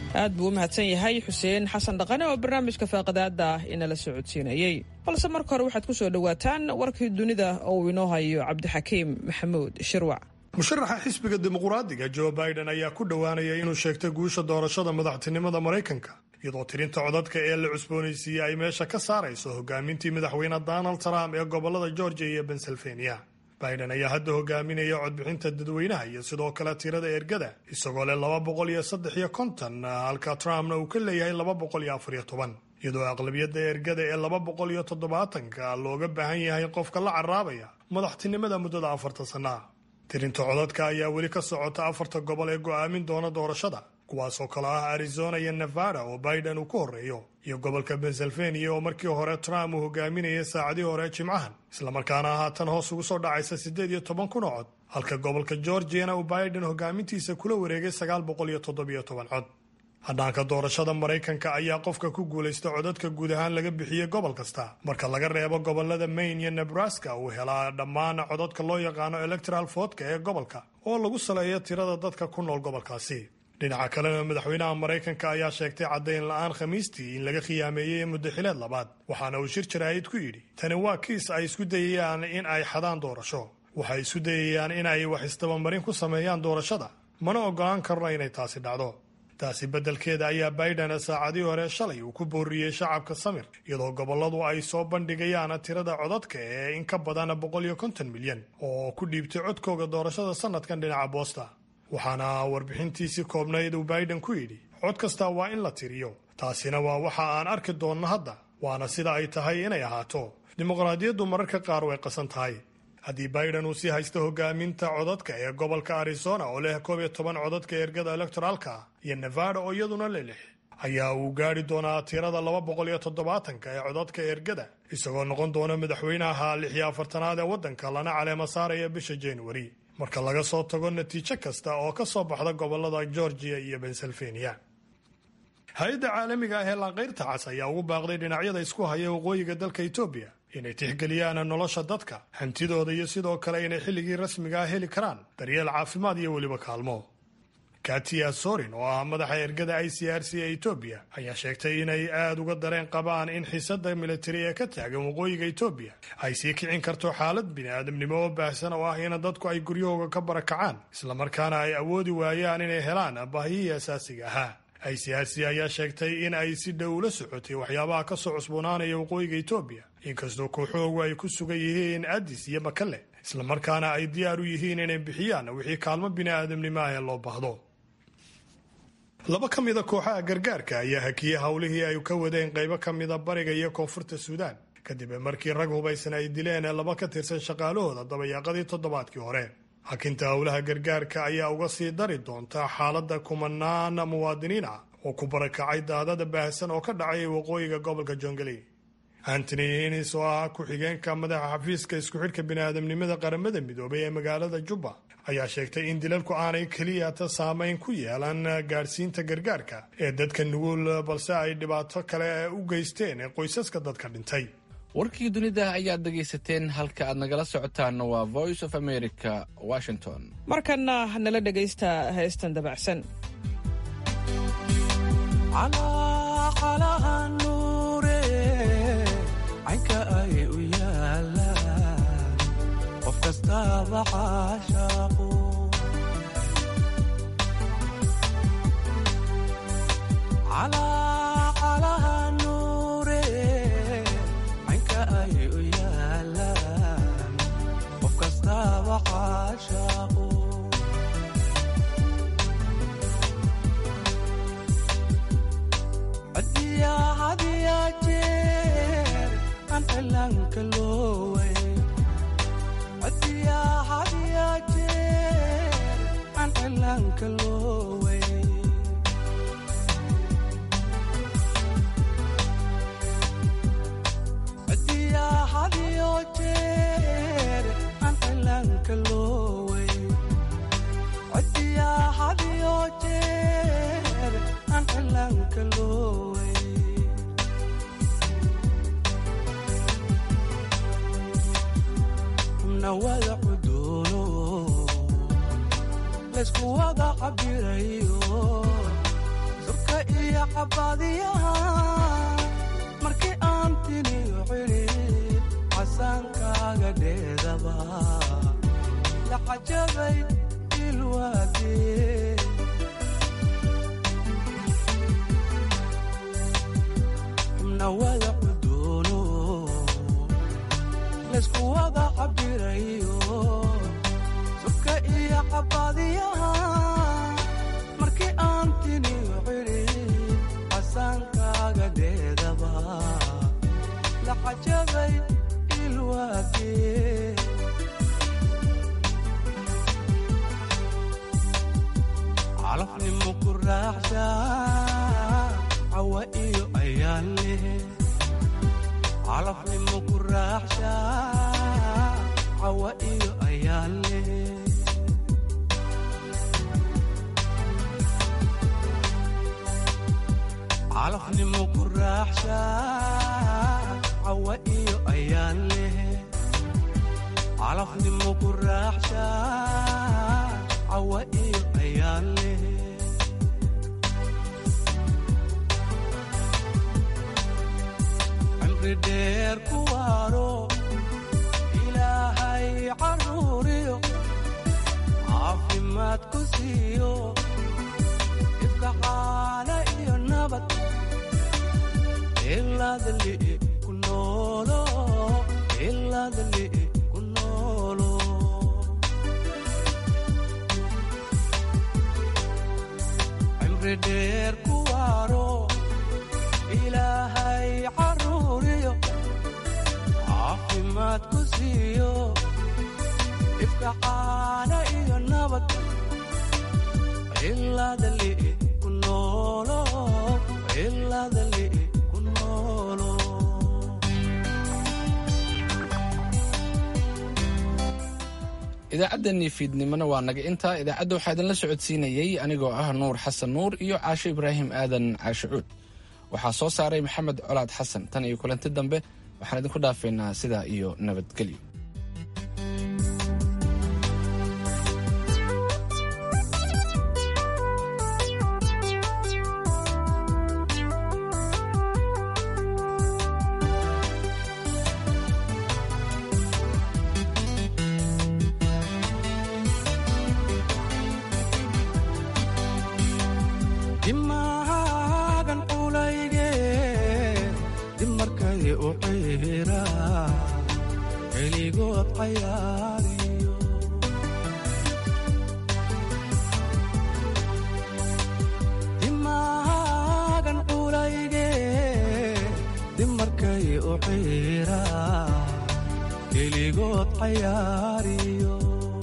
aad buu u mahadsan yahay xuseen xasan dhaqane oo barnaamijka faaqadaada inala socodsiinayey balse marka hore waxaad ku soo dhowaataan warkii dunida oo uu inoo hayo cabdixakiim maxamuud shirwac musharaxa xisbiga dimuqraadiga joe biden ayaa ku dhowaanaya inuu sheegtay guusha doorashada madaxtinimada maraykanka iyadoo tirinta codadka ee la cusboonaysiiyey ay meesha ka saarayso hogaamintii madaxweyne donald trump ee gobolada georgia iyo pennsylvania biden ayaa hadda hogaaminaya codbixinta dadweynaha iyo sidoo kale tirada ergada isagoo leh laba boqol iyo saddex iyo konton halka trumpna uu ka leeyahay laba boqol iyo afar iyo toban iyadoo aqlabiyadda ergada ee laba boqol iyo toddobaatanka looga baahan yahay qofka la caraabaya madaxtinimada muddada afartan sannaah tirinta codadka ayaa weli ka socota afarta gobol ee go'aamin doona doorashada kuwaasoo kale ah arizona iyo nevada oo biden uu ku horreeyo iyo gobolka pennsylvania oo markii hore trump uu hogaaminayay saacadii hore jimcahan islamarkaana haatan hoos ugu soo dhacaysa siddeed iyo toban kun oo cod halka gobolka georgiana uu biden hogaamintiisa kula wareegay sagaal boqol iyo toddobiyo toban cod hadhaanka doorashada maraykanka ayaa qofka ku guulaysta codadka guud ahaan laga bixiyey gobol kasta marka laga reebo gobolada maine iyo nebraska uu helaa dhammaan codadka loo yaqaano electoral votka ee gobolka oo lagu saleeyo tirada dadka ku nool gobolkaasi dhinaca kalena madaxweynaha maraykanka ayaa sheegtay caddayn la-aan khamiistii in laga khiyaameeyey muddaxileed labaad waxaana uu shir jaraa'id ku yidhi tani waa kiis ay isku dayayaan in ay xadaan doorasho waxay isku dayayaan in ay wax isdabamarin ku sameeyaan doorashada mana ogolaan karno inay taasi dhacdo taasi beddelkeeda ayaa biden saacadii hore shalay uu ku booriyey shacabka samir iyadoo gobolladu ay soo bandhigayaan tirada codadka ee in ka badan boqol iyo konton milyan oo ku dhiibtay codkooga doorashada sanadkan dhinaca boosta waxaana warbixintiisii koobnayd uu biden ku yidhi cod kasta waa in la tiriyo taasina waa waxa aan arki doonno hadda waana sida ay tahay inay ahaato dimuqraadiyaddu mararka qaar way qasan tahay haddii biden uu sii haysto hogaaminta codadka ee gobolka arizona oo leh koob iyo toban codadka ergada elektoraalka iyo nevada oo iyaduna le lix ayaa uu gaari doonaa tirada laba boqol iyo toddobaatanka ee codadka ergada isagoo noqon doona madaxweynaha lix iyo afartanaad ee waddanka lana caleema saaraya bisha januari marka laga soo tago natiijo kasta oo ka soo baxda gobolada georgia iyo pennsylvania hay-adda caalamiga ah ee laanqayrta cas ayaa ugu baaqday dhinacyada isku haya waqooyiga dalka etoobiya inay tixgeliyaan nolosha dadka hantidooda iyo sidoo kale inay xilligii rasmiga ah heli karaan daryeel caafimaad iyo weliba kaalmo katia sorin oo ah madaxa ergada i c r c ee etoobiya ayaa sheegtay inay aada uga dareen qabaan in xiisada militari ee ka taagan waqooyiga etoobiya ay sii kicin karto xaalad bini-aadamnimo oo baahsan oo ah in dadku ay guryahooga ka barakacaan islamarkaana ay awoodi waayaan inay helaan baahiyihii asaasiga ahaa i c r c ayaa sheegtay in ay si dhow ula socotay waxyaabaha ka soo cusboonaanaya waqooyiga etoobiya inkastoo kooxoogu ay ku sugan yihiin adis iyo makale islamarkaana ay diyaar u yihiin inay bixiyaan wixii kaalmo bini-aadamnimo ah ee loo baahdo laba ka mida kooxaha gargaarka ayaa hakiyey howlihii ay ka wadeen qaybo ka mida bariga iyo koonfurta suudaan kadib markii rag hubaysan ay dileen laba ka tirsan shaqaalahooda dabayaaqadii toddobaadkii hore hakinta howlaha gargaarka ayaa uga sii dari doonta xaaladda kumanaan muwaadiniin ah oo ku barakacay daadada baahsan oo ka dhacay waqooyiga gobolka jongaley antony hinis oo ah ku-xigeenka madaxa xafiiska isku xidhka biniaadamnimada qaramada midoobay ee magaalada jubba ayaa sheegtay in dilalku aanay keliyata saameyn ku yeelan gaadhsiinta gargaarka ee dadka nugul balse ay dhibaato kale u geysteen qoysaska dadka dhintay warkii dunida ayaad dhegaysateen halka aad nagala socotaanna waa voice of america washington markanna nala dhegaysta heestan dabacsan caynka ay u yaalaan qof kastaaba caashaaqu calaha nuure caynka ay u yaalaan qof kastaaba caashaaqu cadiya hadiya jeer aan cilaanka looway cadiya hadiya jeer aan cilaanka looway cadiya hadiyo jeer aan cilaanka looway cadiya hadiyo jeer aan cilaanka looway nawada cuduuno laysku wada cabirayo surka iyo cabaadiyaha markii aan tiniyo xidhiid casaankaaga dheedaba la cajabay ilwaadee xubna wada cudoono laysku wada cabirayo surka iyo cabaadiyaha markii aan tiniyo xidhiid casaankaaga dheedaba la cajabay ilwaadee calafnimo ku raaxsha cawa iyo ayaan leh calafnimo ku raaxsha cawa iyo ayaan leh calafnimo ku raaxsha cawa iyo ayaan leh calafnimo ku raaxsha cawa iyo ayaan leh cimri dheer ku waaro ilaahay caruuriyo caafimaad ku siiyo ifka caana iyo nabad ilaadli ku noolo ilaadli ku noolo cimri dheer ku waaro ilaahay caruuriyo caafimaad ku siiyo ifka caana iyo nabad ilaadli ku noolo ilaadli ku noolo idaacaddeenii fiidnimona waa naga intaa idaacadda waxaa idinla socodsiinayey anigoo ah nuur xasan nuur iyo caasho ibraahim aadan caashicuud waxaa soo saaray maxamed colaad xasan tan iyo kulanti dambe waxaan idinku dhaafaynaa sidaa iyo nabadgelyo dimaagan culayge dib markay u ciira keligood cayaariyo dimaagan culayge dib markay u ciira keligood cayaariyo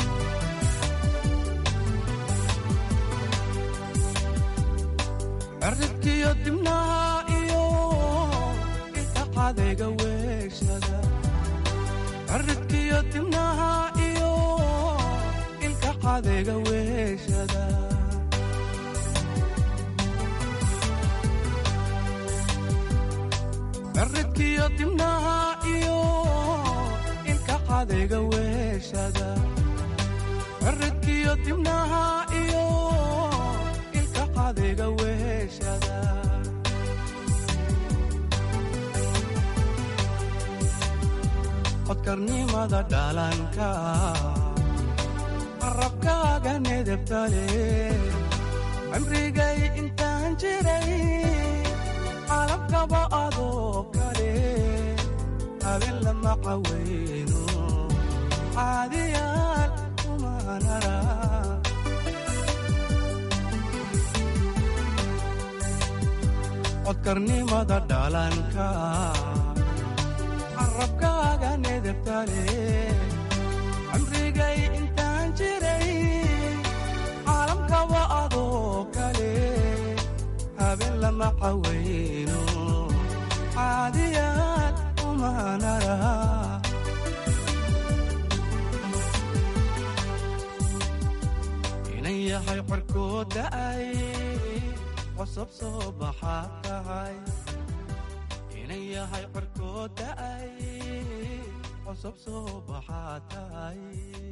cirridkiyo dibnaha iyo ilka cadayga weeshada cirridkiyo dibnaha iyo ilka cadayga weeshada cirridkiyo dibnaha iyo ilka cadayga weeshada cirridkiyo dibnaha iyo ilka cadayga weeshada codkarnimada dhalanka qarabkaaga nedebtale cimrigay intaan jiray calabkaba adoo kale habeen lama caweyno caadiyaal umanara codkarnimada dhalanka carabkaaga nedebtale cimrigay intaan jiray caalamkaba adoo kale habeen lama caweyno caadiyaad umanara inan yahay qorkood da'ay cosab soo baxaad tahay inan yahay qorkood da'ay cosab soo baxaad tahay